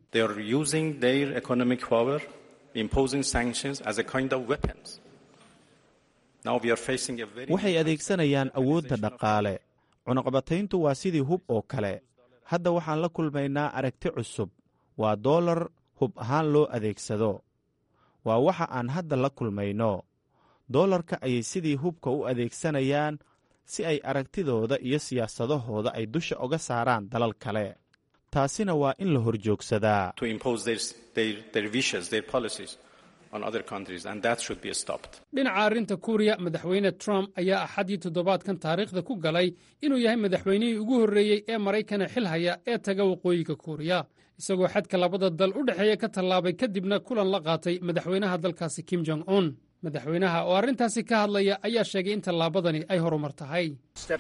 waxay adeegsanayaan awoodda dhaqaale cunaqabatayntu waa sidii hub oo kale hadda waxaan la kulmaynaa aragti cusub waa doolar hub ahaan loo adeegsado waa waxa aan hadda la kulmayno doolarka ayay sidii hubka u adeegsanayaan si ay aragtidooda iyo siyaasadahooda ay dusha oga saaraan dalal kale taasina waa in la horjoogsadaa dhinaca arrinta kuuriya madaxweyne trump ayaa axadii toddobaadkan taariikhda ku galay inuu yahay madaxweynihii ugu horreeyey ee maraykana xil haya ee taga waqooyiga kuuriya isagoo xadka labada dal u dhexeeya ka tallaabay kadibna kulan la qaatay madaxweynaha dalkaasi kim jong un madaxweynaha oo arrintaasi ka hadlaya ayaa sheegay in tallaabadani ay horumar tahay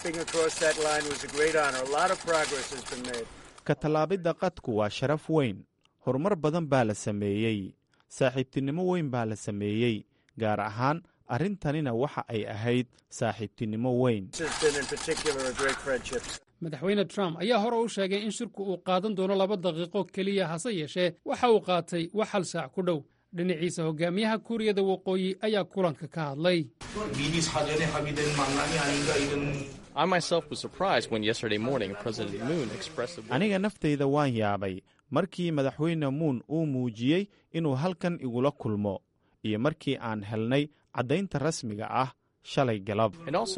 ka tallaabidda qadku waa sharaf weyn horumar badan baa la sameeyey saaxiibtinimo weyn baa la sameeyey gaar ahaan arrintanina waxa ay ahayd saaxiibtinimo weyn madaxweyne trump ayaa hore u sheegay in shirku uu qaadan doono laba daqiiqo keliya hase yeeshee waxa uu qaatay wax hal saac ku dhow dhinaciisa hogaamiyaha kuuriyada waqooyi ayaa kulanka ka hadlay aniga naftayda waan yaabay markii madaxweyne muun uu muujiyey inuu halkan igula kulmo iyo markii aan helnay caddaynta rasmiga ah shalay galab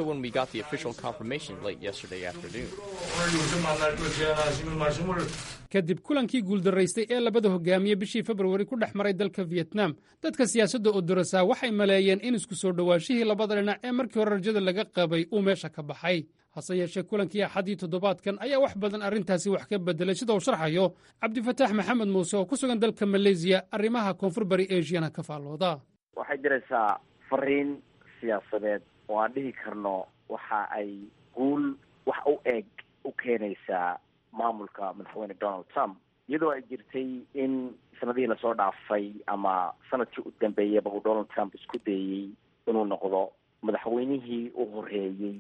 kadib kulankii guuldaraystay ee labada hogaamiye bishii februari ku dhex maray dalka vietnam dadka siyaasadda odorosaa waxay maleeyeen in isku soo dhowaashihii labada dhinac ee markii hore rajada laga qabay uu meesha ka baxay hase yeeshee kulankii axadii toddobaadkan ayaa wax badan arrintaasi wax ka bedelay sida uu sharxayo cabdifataax maxamed muuse oo ku sugan dalka maleysiya arrimaha koonfur bari asiana ka faallooda waxay jiraysaa fariin siyaasadeed oo aan dhihi karno waxa ay guul wax u eg u keenaysaa maamulka madaxweyne donald trump iyadoo ay jirtay in sanadihii lasoo dhaafay ama sanadkii u dambeeyaba uu donald trump isku dayey inuu noqdo madaxweynihii u horeeyey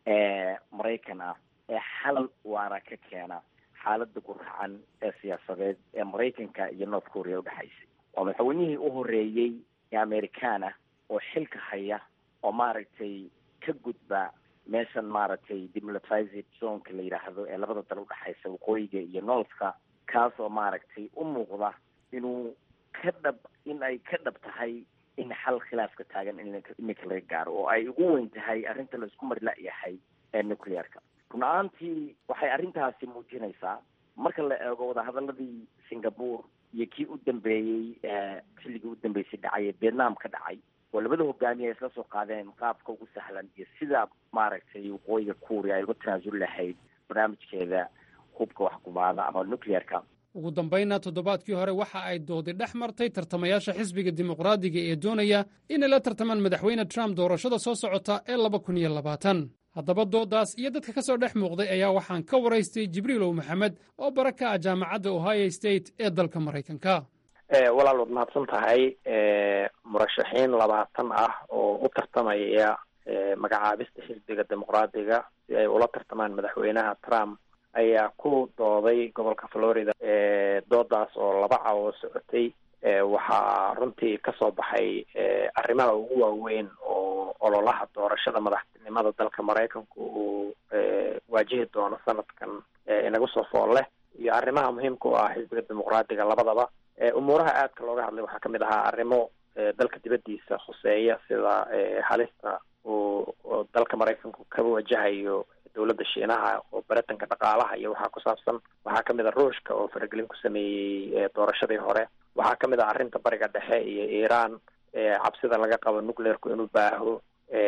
ee maraykan ah ee xal waara ka keena xaaladda guracan ee siyaasadeed ee maraykanka iyo north korea udhexaysay waa madaxweynihii u horeeyey ee amerikaan ah oo xilka haya oo maaragtay ka gudba meeshan maaragtay demilitarized zonka la yidhaahdo ee labada dal udhexaysa waqooyiga iyo northka kaas oo maaragtay u muuqda inuu ka dhab in ay ka dhab tahay in xal khilaafka taagan in iminka laga gaaro oo ay ugu weyn tahay arrinta la isku mari la-yahay ee nuclearka run ahaantii waxay arrintaasi muujinaysaa marka la eego wadahadaladii singapore iyo kii u dambeeyey xilligii u dambeysay dhacay ee vietnam ka dhacay oo labada hogaamiye ay isla soo qaadeen qaabka ugu sahlan iyo sida maaragtay waqooyiga kuuriya ay uga tanaasuli lahayd barnaamijkeeda hubka waxkumaada ama nuclearka ugu dambaynna toddobaadkii hore waxa ay doodi dhex martay tartamayaasha xisbiga dimuqraadiga ee doonaya inay la tartamaan madaxweyne trump doorashada soo socota ee laba kun iyo labaatan haddaba doodaas iyo dadka ka soo dhex muuqday ayaa waxaan ka waraystay jibriilow maxamed oo bara ka ah jaamacadda ohio state ee dalka maraykanka walaal waad mahadsan tahay murashaxiin labaatan ah oo u tartamaya magacaabista xisbiga dimuqraadiga si ay ula tartamaan madaxweynaha trump ayaa ku dooday gobolka florida doodaas oo laba cawo socotay waxaa runtii kasoo baxay arrimaha ugu waaweyn oo ololaha doorashada madaxtinimada dalka maraykanku uu waajihi doono sanadkan inagu soo fool leh iyo arrimaha muhiimka u ah xisbiga dimuqraadiga labadaba umuuraha aadka looga hadlay waxaa kamid ahaa arrimo dalka dibadiisa khuseeya sida halista uu dalka maraykanku kaba wajahayo dowladda shiinaha oo baritanka dhaqaalaha iyo waxaa ku saabsan waxaa kamid a ruushka oo faragelin ku sameeyey doorashadii hore waxaa kamid ah arrinta bariga dhexe iyo iiraan cabsida laga qabo nuclearku inuu baaho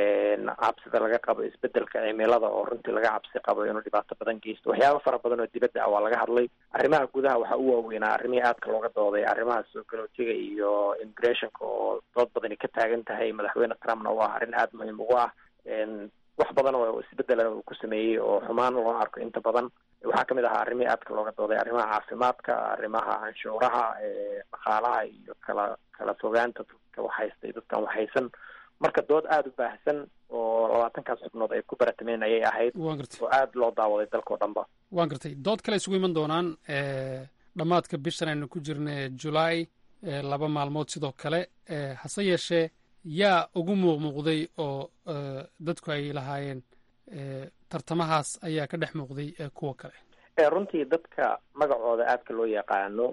cabsida laga qabo isbedelka cimilada oo runtii laga cabsi qabo inuu dhibaato badan geysto waxyaaba fara badan oo dibadda ah waa laga hadlay arrimaha gudaha waxaa u waaweynaa arrimihii aadka looga dooday arrimaha soo galootiga iyo immigrationka oo dood badani ka taagan tahay madaxweyne trumpna waa arrin aada muhiim ugu ah wax badan oo isbedelan uu ku sameeyey oo xumaan loo arko inta badan waxaa kamid ahaa arrimihii aadka looga dooday arrimaha caafimaadka arrimaha canshuuraha dhaqaalaha iyo kala kala fogaanta dadka waxhaystay dadkan waxhaysan marka dood aada u baahsan oo labaatankaas xubnood ay ku baratameen ayay ahayd oo aada loo daawaday dalkao dhanba waan gartay dood kale isugu iman doonaan dhammaadka bishan aynu ku jirna julaay laba maalmood sidoo kale hase yeeshee yaa ugu muuqmuuqday oo dadku ay lahaayeen tartamahaas ayaa ka dhex muuqday kuwa kale runtii dadka magacooda aadka loo yaqaano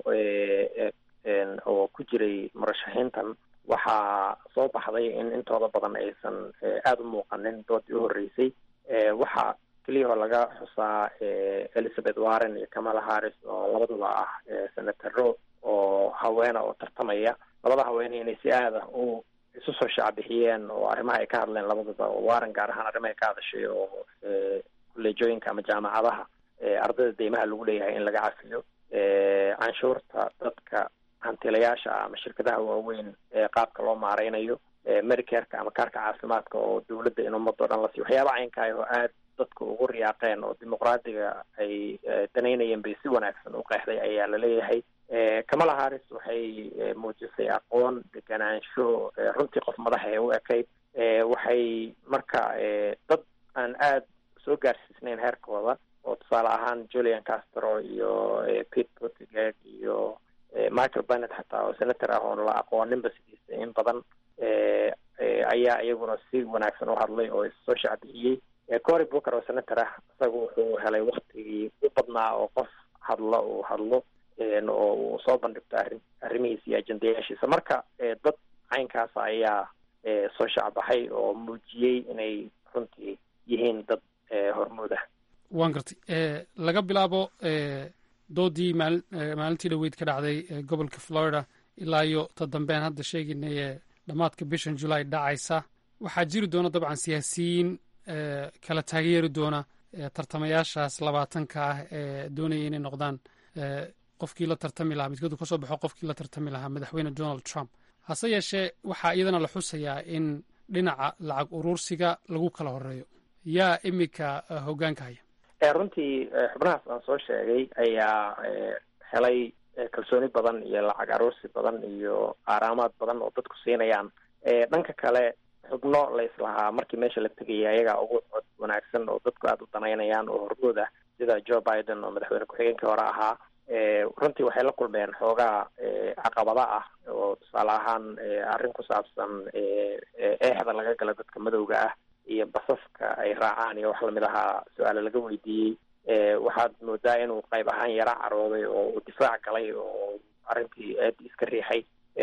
oo ku jiray murashaxiintan waxaa soo baxday in intooda badan aysan aada u muuqanin doodii u horreysay waxaa keliyahoo laga xusaa elizabeth warren iyo kamala harris oo labaduba ah senataro oo haweena oo tartamaya labada haweene inay si aada u isu soo shaacbixiyeen oo arrimaha ay ka hadleen labaduba oo warren gaar ahaan arrimahay ka hadashay oo kolleejooyinka ama jaamacadaha ardayda deymaha lagu leeyahay in laga cafiyo canshuurta dadka hantilayaasha ama shirkadaha waaweyn ee qaabka loo maareynayo medicareka ama kaarka caafimaadka oo dawladda in ummadoo dhan la siiyo waxyaaba caynkaah oo aada dadka ugu riyaaqeen oo dimuqraadiga ay danaynayeen bay si wanaagsan u qeexday ayaa laleeyahay kamala harris waxay muujisay aqoon deganaansho runtii qof madaxa ee u ekayd waxay marka dad aan aada soo gaarsiisnayn heerkooda oo tusaale ahaan julian castro iyo pete buttigieg iyo michael bennet xataa oo senator ah oon la aqooninba sidiisa in badan ayaa iyaguna si wanaagsan u hadlay oo issoo shacbixiyey cory booker oo senator ah isaga wuxuu helay waktigii u badnaa oo qof hadlo uu hadlo oo uu soo bandhigto arrin arrimihiisa iyo ajendayaashiisa marka dad caynkaasa ayaa soo shacbaxay oo muujiyey inay runtii yihiin dad hormuud ah waan gartay laga bilaabo doodii maali maalintii dhaweyd ka dhacday gobolka florida ilaa iyo ta dambean hadda sheegaynay ee dhammaadka bishan julaay dhacaysa waxaa jiri doona dabcan siyaasiyiin kala taageeri doona tartamayaashaas labaatanka ah ee doonaya inay noqdaan qofkii la tartami lahaa midkoodu kasoo baxo qofkii la tartami lahaa madaxweyne donald trump hase yeeshee waxaa iyadana la xusayaa in dhinaca lacag uruursiga lagu kala horeeyo yaa iminka hoggaanka haya runtii xubnahaas aan soo sheegay ayaa helay kalsooni badan iyo lacag aruursi badan iyo aaraamaad badan oo dadku siinayaan dhanka kale xubno la islahaa markii meesha la tegaya ayagaa ugu cod wanaagsan oo dadku aada u danaynayaan oo hormood ah sida joe biden oo madaxweyne ku-xigeenkii hore ahaa runtii waxay la kulmeen xoogaa caqabada ah oo tusaale ahaan arrin ku saabsan eexda laga gala dadka madowga ah iyo basaska ay raacaan iyo wax lamid ahaa su-aale laga weydiiyey waxaad moodaa inuu qayb ahaan yara carooday oo uu difaac galay oo arrintii aada iska riixay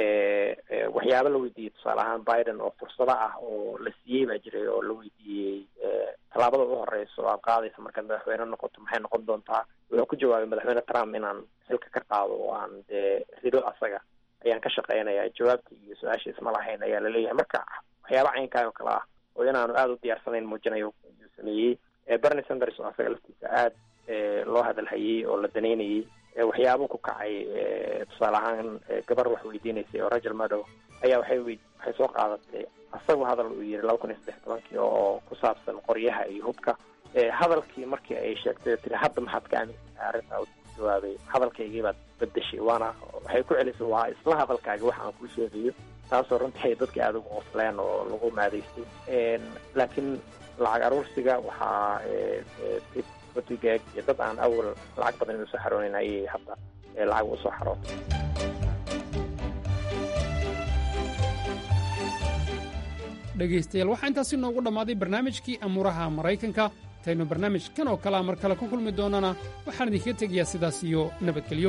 waxyaaba la weydiiyey tusaale ahaan biden oo fursado ah oo la siiyey baa jiray oo la weydiiyey tallaabada u horeysa oo aad qaadaysa markaad madaxweyne noqoto maxay noqon doontaa wuxuu ku jawaabay madaxweyne trump inaan xilka ka qaado oo aan dee rido asaga ayaan ka shaqeynaya jawaabtii iyo su-aasha isma lahayn ayaa laleeyahay marka waxyaaba caynkaa oo kale ah oo inaanu aada u diyaarsanayn muujinayo ayuu sameeyey bernie sanders oo asaga laftiisa aada loo hadalhayey oo la danaynayey waxyaabo ku kacay tusaale ahaan gabar wax weydiinaysay oo rajal madow ayaa waxay w waxay soo qaadatay asagu hadal uu yidhi laba kun iyo saddex tobankii oo ku saabsan qoryaha iyo hubka hadalkii markii ay sheegtay oo tiri hadda maxaad ka aaminsantahay arrintaa u jawaabay hadalkaygii baad bedeshay waana waxay ku celisay waa isla hadalkaagi wax aan kuu sheegayo taasoo runtii ay dadka aada ugu qosleen oo lagu maadaystay laakiin lacag aruursiga waxaa otigaag iyo dad aan awal lacag badan usoo xaroonayn ayay hadda lacag usoo xarootay dhegaystayaal waxaa intaasi noogu dhammaaday barnaamijkii amuuraha maraykanka intaynu barnaamij kan oo kalea mar kale ku kulmi doonana waxaan idinkaga tegayaa sidaas iyo nabadgelyo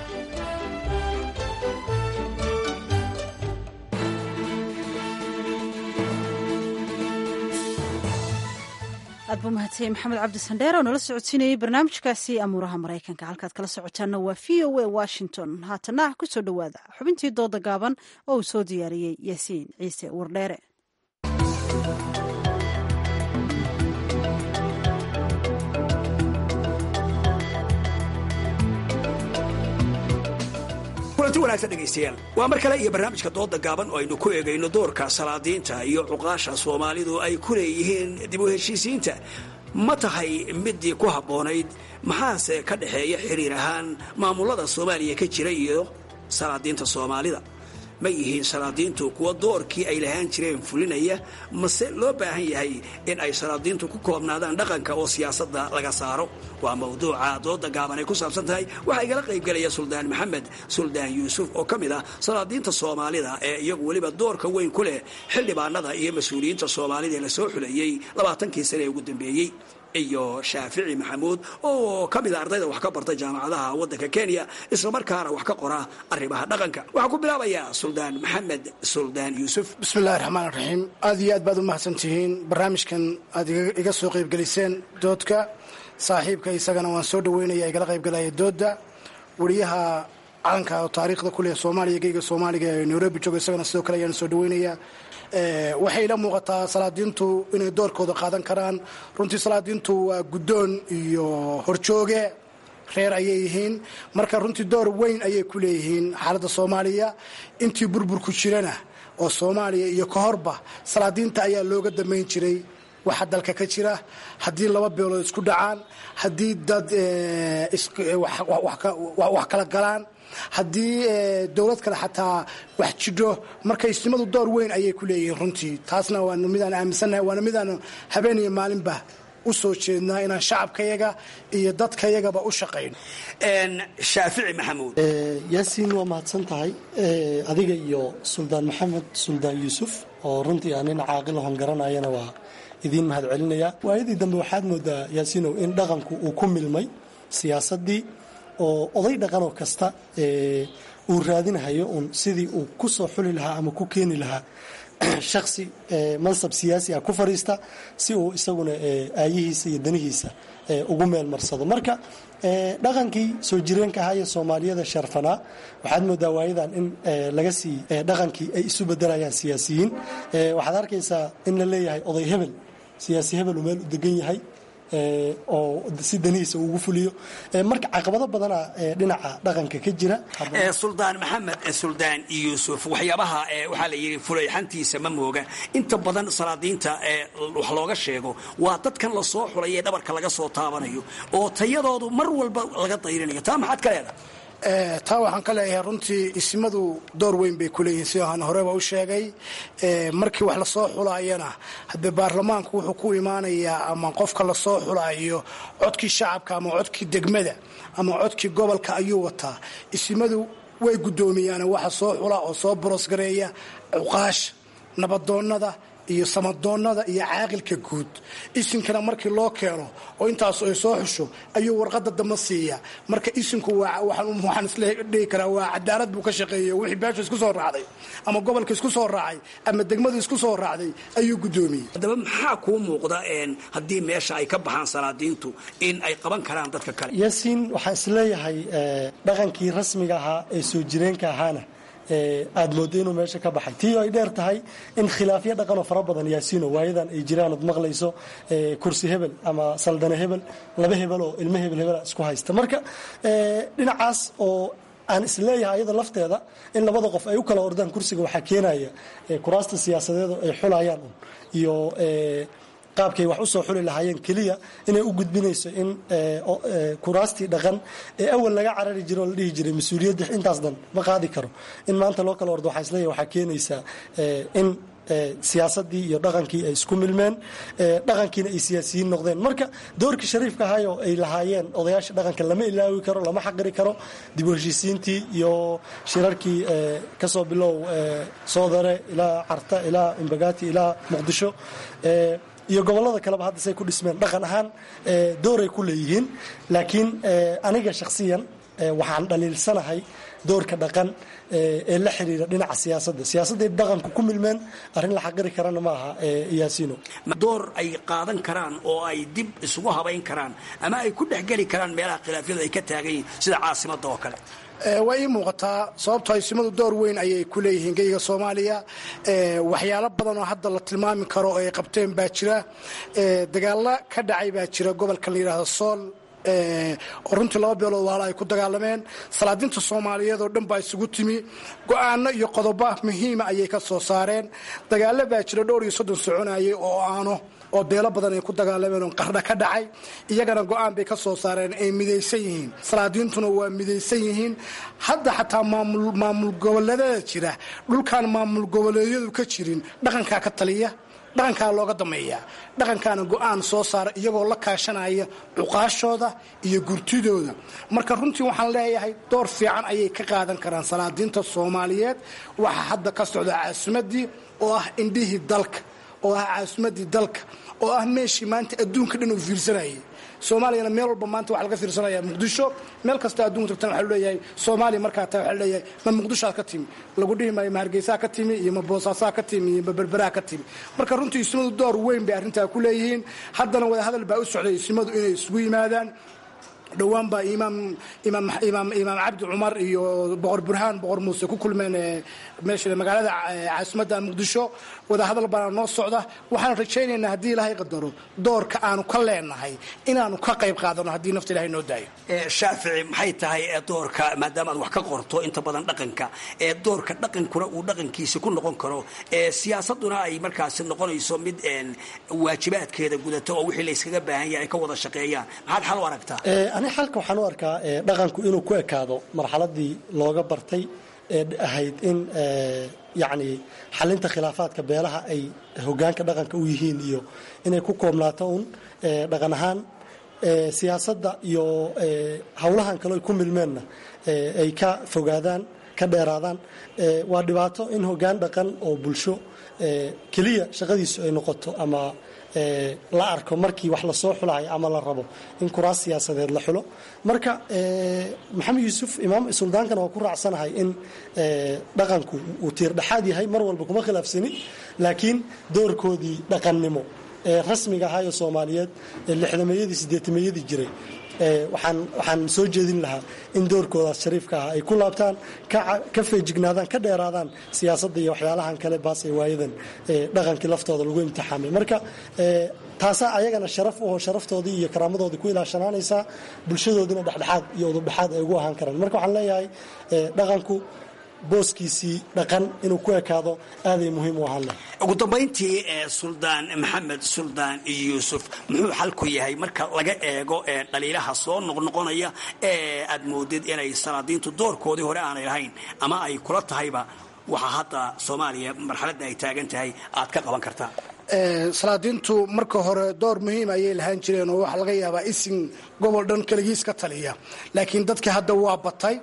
aad buu mahadsanyahy maxamed cabdi sandheer oo nala socodsiinayey barnaamijkaasi amuuraha maraykanka halkaad kala socotaanna waa v o a washington haatana ku soo dhowaada xubintii dooda gaaban oo uu soo diyaariyey yaasiin ciise wardheere kulanti wanaagsan dhegaystayaal waa mar kale iyo barnaamijka dooda gaaban oo aynu ku eegayno doorka salaadiinta iyo cuqaasha soomaalidu ay ku leeyihiin dib u heshiisiinta ma tahay midii ku habboonayd maxaase ka dhexeeya xiriir ahaan maamulada soomaaliya ka jira iyo salaadiinta soomaalida ma yihiin salaadiintu kuwa doorkii ay lahaan jireen fulinaya mase loo baahan yahay in ay salaadiintu ku koobnaadaan dhaqanka oo siyaasadda laga saaro waa mawduuca dooda gaaban ay ku saabsan tahay waxaa igala qaybgelaya suldaan maxamed suldaan yuusuf oo ka mid ah salaadiinta soomaalida ee iyagu weliba doorka weyn ku leh xildhibaanada iyo mas-uuliyiinta soomaalida ee lasoo xuleeyey labaatankii sane ee ugu dambeeyey iyo shaafici maxamuud oo ka mid a ardayda wax ka barta jaamacadaha waddanka kenya islamarkaana wax ka qora arrimaha dhaqanka waxaan ku bilaabayaa suldaan maxamed suldaan yuusuf bismillahi raxmaan raxiim aad iyo aad baad u mahadsan tihiin barnaamijkan aad iga soo qaybgeliseen doodka saaxiibka isagana waan soo dhaweynaya igala qaybgalaya doodda wariyaha calanka oo taariikhda ku leh soomaaliya geyga soomaaliga ee nairobi jooga isagana sidoo kale ayaan soo dhaweynaya waxay ila muuqataa salaadiintu inay doorkooda qaadan karaan runtii salaadiintu waa guddoon iyo horjooge reer ayay yihiin marka runtii door weyn ayay ku leeyihiin xaaladda soomaaliya intii burburku jirana oo soomaaliya iyo ka horba salaadiinta ayaa looga damayn jiray waxa dalka ka jira haddii laba beelood isku dhacaan haddii dad wax kala galaan haddii dowlad kale xataa wax jidho marka isnimadu door weyn ayay ku leeyihiin runtii taasna waana midaan aaminsannahay waana midaan habeen iyo maalinba u soo jeednaa inaan shacabkayaga iyo dadkayagaba u shaqayno shaafici maxamuud yaasiin waa mahadsan tahay adiga iyo suldaan maxamed suldaan yuusuf oo runtii aan nin caaqil hon garanayana waa idiin mahad celinaya waayadii dambe waxaad moodaa yaasiinow in dhaqanku uu ku milmay siyaasaddii oo oday dhaqanoo kasta uu raadinahayo uun sidii uu ku soo xuli lahaa ama ku keeni lahaa shaksi mansab siyaasi ah ku fadhiista si uu isaguna aayihiisa iyo danihiisa ugu meel marsado marka dhaqankii soo jireenka ahaa iyo soomaaliyada sharfanaa waxaad moodaa waayadan in laga sii dhaqankii ay isu bedelayaan siyaasiyiin waxaad arkaysaa in la leeyahay oday hebel siyaasi hebel uu meel u degan yahay oo si danihiisa ugu fuliyo marka caqabado badana dhinaca dhaqanka ka jira suldaan maxamed suldaan yuusuf waxyaabaha waxaa la yidhi fulayxantiisa ma mooga inta badan salaadiinta wax looga sheego waa dadkan lasoo xulay ee dhabarka laga soo taabanayo oo tayadoodu mar walba laga dayrinayo taa maxaad ka leedahay taa waxaan ka leeyahay runtii ismadu door weyn bay ku leeyihiin sida aan horeba u sheegay markii wax lasoo xulaayana haddee baarlamaanku wuxuu ku imaanayaa ama qofka lasoo xulaayo codkii shacabka ama codkii degmada ama codkii gobolka ayuu wataa ismadu way guddoomiyaan waxa soo xula oo soo borosgareeya cuqaasha nabadoonnada iyo samadoonnada iyo caaqilka guud isinkana markii loo keeno oo intaas ay soo xusho ayuu warqada damba siiya marka isinku waxaan isdhihi karaa waa cadaalad buu ka shaqeeyey wixii beesha isku soo raacday ama gobolka isku soo raacay ama degmadu isku soo raacday ayuu guddoomiyey haddaba maxaa kuu muuqda haddii meesha ay ka baxaan salaadiintu in ay qaban karaan dadka kale yaasiin waxaan isleeyahay dhaqankii rasmiga ahaa ee soo jireenka ahaana aad moodo inuu meesha ka baxay tii ay dheer tahay in khilaafyo dhaqanoo fara badan yaasiino waayadan ay jiraan ood maqlayso kursi hebel ama saldane hebel laba hebel oo ilmo hebel hebela isku haysta marka dhinacaas oo aan isleeyahay ayada lafteeda in labada qof ay u kala ordaan kursiga waxaa keenaya kuraasta siyaasadeed ay xulayaan un iyo qaabkay wax usoo xuli lahaayeen keliya inay u gudbinayso in kuraastii dhaqan ee awal laga carari jiro oo la dhihi jiray mas-uuliyadda intaas dhan ma qaadi karo in maanta loo kala ordo waxaa isleeyahay waxaa keenaysaa in siyaasadii iyo dhaqankii ay isku milmeen dhaqankiina ay siyaasiyiin noqdeen marka doorkii shariifka ahayoo ay lahaayeen odayaasha dhaqanka lama ilaawi karo lama xaqiri karo dib u heshiisiintii iyo shirarkii kasoo bilow soodare ilaa carta ilaa imbagaati ilaa muqdisho iyo gobolada kaleba hadda say ku dhismeen dhaqan ahaan dooray ku leeyihiin laakiin aniga shakhsiyan waxaan dhaliilsanahay doorka dhaqan ee la xiriira dhinaca siyaasadda siyaasadday dhaqanku ku milmeen arrin la xaqiri karana ma aha yaasiino door ay qaadan karaan oo ay dib isugu habayn karaan ama ay ku dhexgeli karaan meelaha khilaafyadu ay ka taagan yihiin sida caasimadda oo kale waa ii muuqataa sababtoo isimadu door weyn ayay ku leeyihiin geyga soomaaliya waxyaalo badan oo hadda la tilmaami karo oo ay qabteen baa jira dagaalo ka dhacay baa jira gobolka la yidhaahdo sool oo runtii laba beelood waala ay ku dagaalameen salaadiinta soomaaliyeed oo dhan baa isugu timi go-aano iyo qodobo muhiima ayay ka soo saareen dagaalo baa jira dhowr iyo soddon soconayay oo aano oo beelo badan ay ku dagaalameen oo qardha ka dhacay iyagana go-aan bay ka soo saareen ay midaysan yihiin salaadiintuna waa midaysan yihiin hadda xataa maamul goboleedada jira dhulkaan maamul goboleedyadu ka jirin dhaqankaa ka taliya dhaqankaa looga dameeyaa dhaqankaana go-aan soo saara iyagoo la kaashanaya cuqaashooda iyo gurtidooda marka runtii waxaan leeyahay door fiican ayay ka qaadan karaan salaadiinta soomaaliyeed waxaa hadda ka socda caasimadii oo ah indhihii dalka oo ah caasimadii dalka oo ah meeshii maanta adduunka dhan uu fiirsanayay soomaaliyana meel walba maanta waxaa laga fiirsanaya muqdisho meel kasta adduunka tagtana waxaa leeyahay soomaaliya markaa taa waxaa leeyahay ma muqdishoaad ka timi lagu dhihi maayo ma hargeysaa ka timi iyo ma boosaasaa ka timi iyo ma berberaha ka timi marka runtii ismadu door weyn bay arrintaa ku leeyihiin haddana wada hadal baa u socday ismadu inay isugu yimaadaan dhowaan baa imaam imaam imaam imaam cabdi cumar iyo boqor burhaan boqor muuse ku kulmeen meesha magaalada caasimadda muqdisho wada hadal baana noo socda waxaan rajaynaynaa haddii ilaahay qadaro doorka aanu ka leenahay inaanu ka qayb qaadano haddii nafta ilahay noo daayo shaafici maxay tahay doorka maadaama aad wax ka qorto inta badan dhaqanka ee doorka dhaqankuna uu dhaqankiisa ku noqon karo siyaasaduna ay markaasi noqonayso mid waajibaadkeeda gudato oo wixii layskaga baahan yahay ay ka wada shaqeeyaan maxaad xal u aragtaa ani xalka waxaan u arkaa dhaqanku inuu ku ekaado marxaladii looga bartay ee ahayd in yacni xalinta khilaafaadka beelaha ay hogaanka dhaqanka u yihiin iyo inay ku koobnaato un dhaqan ahaan siyaasadda iyo howlahan kale ay ku milmeenna ay ka fogaadaan ka dheeraadaan waa dhibaato in hogaan dhaqan oo bulsho keliya shaqadiisu ay noqoto ama la arko markii wax lasoo xulayo ama la rabo in kuraas siyaasadeed la xulo marka maxamed yuusuf imaam suldaankana waa ku raacsanahay in dhaqanku uu tiir dhexaad yahay mar walba kuma khilaafsanin laakiin doorkoodii dhaqannimo ee rasmiga ahaa ee soomaaliyeed ee lixdameeyadii sideetameeyadii jiray waxaan waxaan soo jeedin lahaa in doorkoodaas shariifka ah ay ku laabtaan ka feejignaadaan ka dheeraadaan siyaasadda iyo waxyaalahan kale baas ee waayadan dhaqankii laftooda lagu imtixaamay marka taasaa ayagana sharaf u oo sharaftoodii iyo karaamadoodii ku ilaashanaanaysaa bulshadoodina dhexdhexaad iyo udubdhexaad ay ugu ahaan karaan marka waxaan leeyahay dhaqanku booskiisii dhaqan inuu ku ekaado aaday muhiim u ahaan leh ugu dambayntii suldaan maxamed suldaan yuusuf muxuu xalku yahay marka laga eego dhaliilaha soo noqnoqonaya ee aad moodid inay salaadiintu doorkoodii hore aanay lahayn ama ay kula tahayba waxaa hadda soomaaliya marxaladda ay taagan tahay aad ka qaban kartaa salaadiintu marka hore door muhiim ayay lahaan jireen oo waxaa laga yaabaa isin gobol dhan keligiis ka taliya laakiin dadka hadda waa batay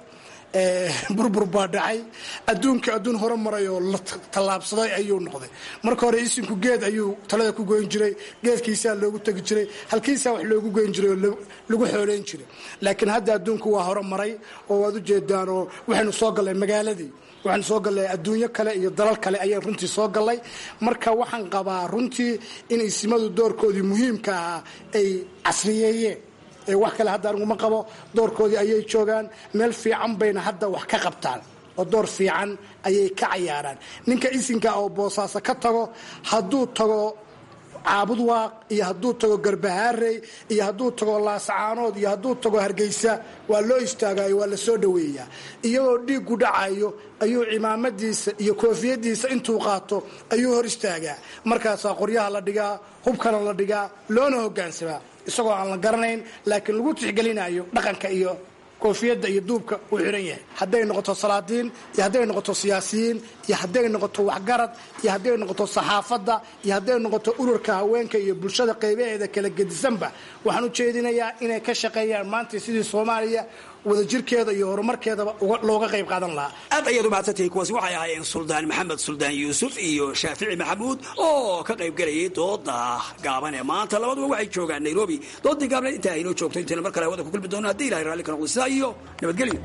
burbur baa dhacay adduunka adduun hore maray oo la tallaabsaday ayuu noqday marka hore isinku geed ayuu talada ku goyn jiray geedkiisaa loogu tegi jiray halkiisaa wax loogu goyn jiray oo lagu xooleyn jiray laakiin hadda adduunku waa hore maray oo waad ujeedaan oo waxaynu soo gallay magaaladii waxaan soo gallay adduunyo kale iyo dalal kale ayaan runtii soo gallay marka waxaan qabaa runtii in isimadu doorkoodii muhiimka ahaa ay casriyeeyeen wax kale hadda aniguma qabo doorkoodii ayay joogaan meel fiican bayna hadda wax ka qabtaan oo door fiican ayay ka cayaaraan ninka isinka oo boosaaso ka tago hadduu tago caabud waaq iyo hadduu tago garbahaarey iyo hadduu tago laasacaanood iyo hadduu tago hargeysa waa loo istaagayo waa la soo dhoweeyaa iyagoo dhiiggu dhacayo ayuu cimaamadiisa iyo koofiyadiisa intuu qaato ayuu hor istaagaa markaasaa qoryaha la dhigaa hubkana la dhigaa loona hogaansamaa isagoo aan la garanayn laakiin lagu tixgelinayo dhaqanka iyo koofiyadda iyo duubka uu xihan yahay hadday noqoto salaadiin iyo hadday noqoto siyaasiyiin iyo hadday noqoto waxgarad iyo hadday noqoto saxaafadda iyo hadday noqoto ururka haweenka iyo bulshada qaybaheeda kala gedisanba waxaan u jeedinayaa inay ka shaqeeyaan maanta sidii soomaaliya wadajirkeeda iyo horumarkeedaba looga qayb qaadan lahaa aad ayaad u mahadsantahay kuwaasi waxay ahaayeen suldaan maxamed suldaan yuusuf iyo shaafici maxamuud oo ka qayb gelayay dooda gaaban ee maanta labaduba waxay joogaan nairobi doodii gaabneed intaa aynoo joogto intayna mar kale hawada ku kulmi doono haddii ilahay raalli ka noqdo sidaa iyo nabadgelyo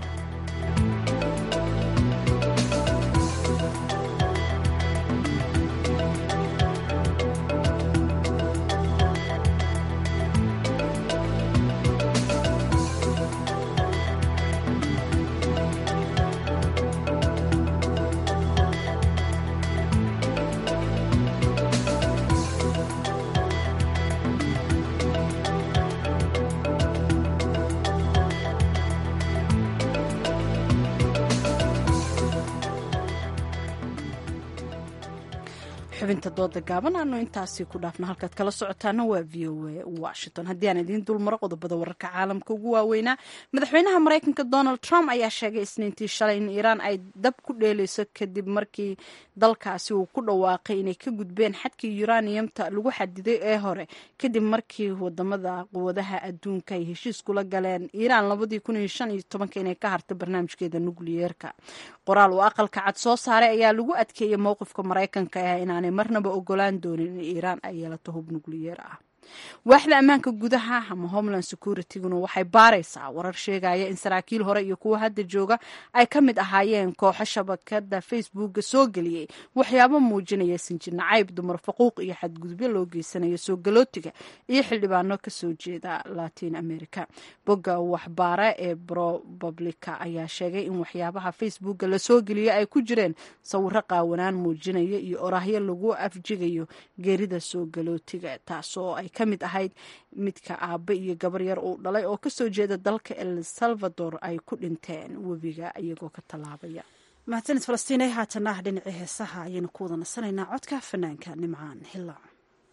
xubinta dooda gaaban aanu intaasi ku dhaafno halkaad kala socotaana waa v o a washington haddii aan idiin dulmaro qodobada wararka caalamka ugu waaweynaa madaxweynaha maraykanka donald trump ayaa sheegay isniintii shalay in iiraan ay dab ku dheeleyso kadib markii dalkaasi uu ku dhawaaqay inay ka gudbeen xadkii uraniumta lagu xadiday ee hore kadib markii wadamada quwadaha adduunka ay heshiis kula galeen iiraan labadii kun iyo shan iyo tobanka inay ka hartay barnaamijkeeda nukliyeerka qoraal uu aqalka cad soo saaray ayaa lagu adkeeyey mowqifka maraykanka ah inaanay marnaba ogolaan doonin in iiraan ay yeelato hub nukliyeer ah waaxda ammaanka gudaha ama homeland securityguna waxay baaraysaa warar sheegaya in saraakiil hore iyo kuwa hadda jooga ay ka mid ahaayeen kooxo shabakada facebooka soo geliyey waxyaabo muujinaya sinjir nacayb dumar faquuq iyo xadgudubyo loo geysanayo soo galootiga iyo xildhibaano kasoo jeeda latin america bogga waxbaara ee propublica ayaa sheegay in waxyaabaha facebooka lasoo geliyay ay ku jireen sawiro qaawanaan muujinaya iyo oraahyo lagu afjigayo geerida soo galootiga taasoo ay ka mid ahayd midka aabe iyo gabar yar uu dhalay oo kasoo jeeda dalka el salvador ay ku dhinteen webiga iyagoo ka tallaabaya mahadsanid falastiinay haatana ah dhinacii heesaha ayaynu ku wada nasanaynaa codka fanaanka nimcaan hilaac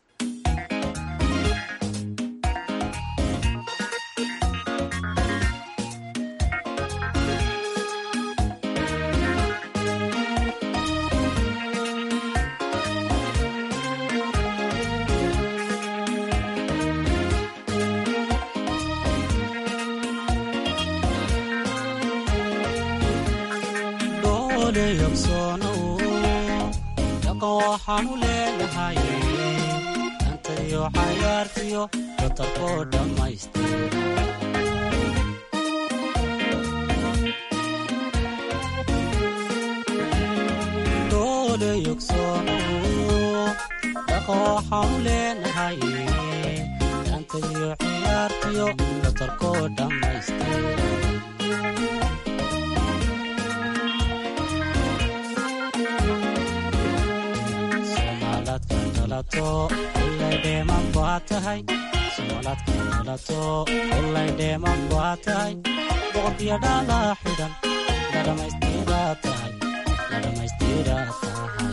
waxaanu leenahay antayo cayaartiyo batarkoo dhammaystir doole yogsoono dhaqa waxaanu leenahay antayo cayaartiyo batarkoo dhammaystir ullaydheeman baa tahay sooladka dhalato ullaydheeman baa tahay boqorkiyo dhalaa xidhan la dhammaystiraa tahay la dhammaystiraa tahay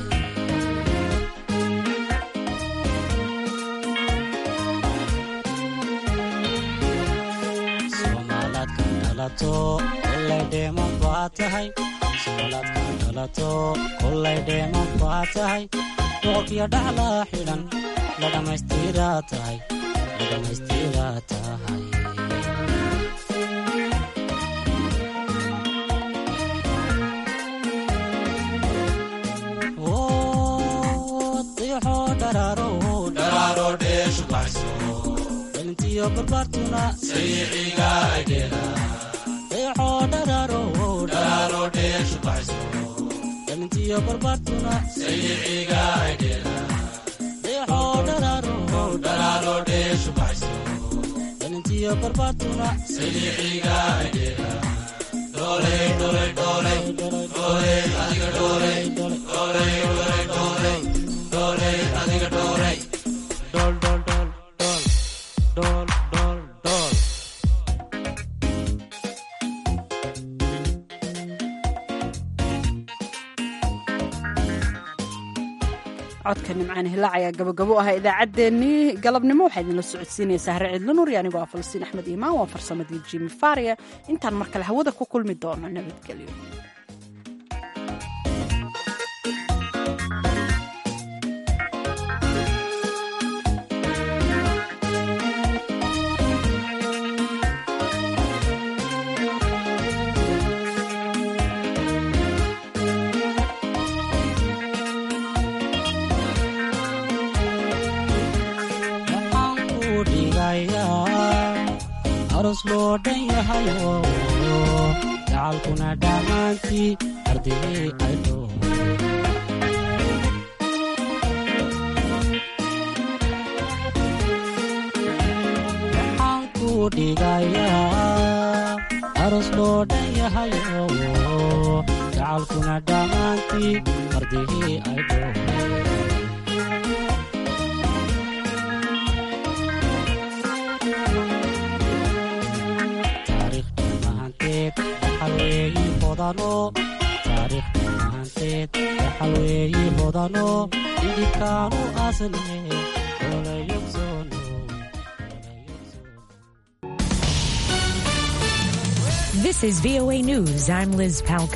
soomaalaadka dhalato ullaydheeman baa tahay soomaalaadka dhalato ullaydheeman baa tahay boqorkiyo dhaclaa xidhan la dhammaystiraa tahay la dhammaystiraa tahay diixoo dharaaro dharaaro dheeshu baxso dhalintiyo barbaartuna sayiciga aydheela diixoo dharaaro dharaaro dheeshu baxso dhalintiyo barbaartuna sayiciga aydheela diixoo dharaaro dharaaro dheeshu baxso dhalintiyo barbaartuna sayiciga aydheela dooley dooley dooley dooley adiga dooley dooley dooley dooley dooley adiga dooley dool dool dool dool dool dool dool codka nimcaan hilaac ayaa gabagabo ah idaacaddeenii galabnimo waxaa idinla socodsiinaysaa hare cidlo nuur iyo anigoo ah falastiin axmed iimaan waa farsamadii jimi faria intaan mar kale hawada ku kulmi doono nabadgelyo aros loo dhan yahayo gacalkuna dhammaantii ardayey aydho waxaan ku dhigayaa aros loo dhan yahayo gacalkuna dhammaantii ardayey aydho taariikh dhammaanteed waxaa weeyi hodano taariikhda mahanteed waxa weeye hodano idibkaanu asne olayogsono This is VOA News. I'm Liz Palka.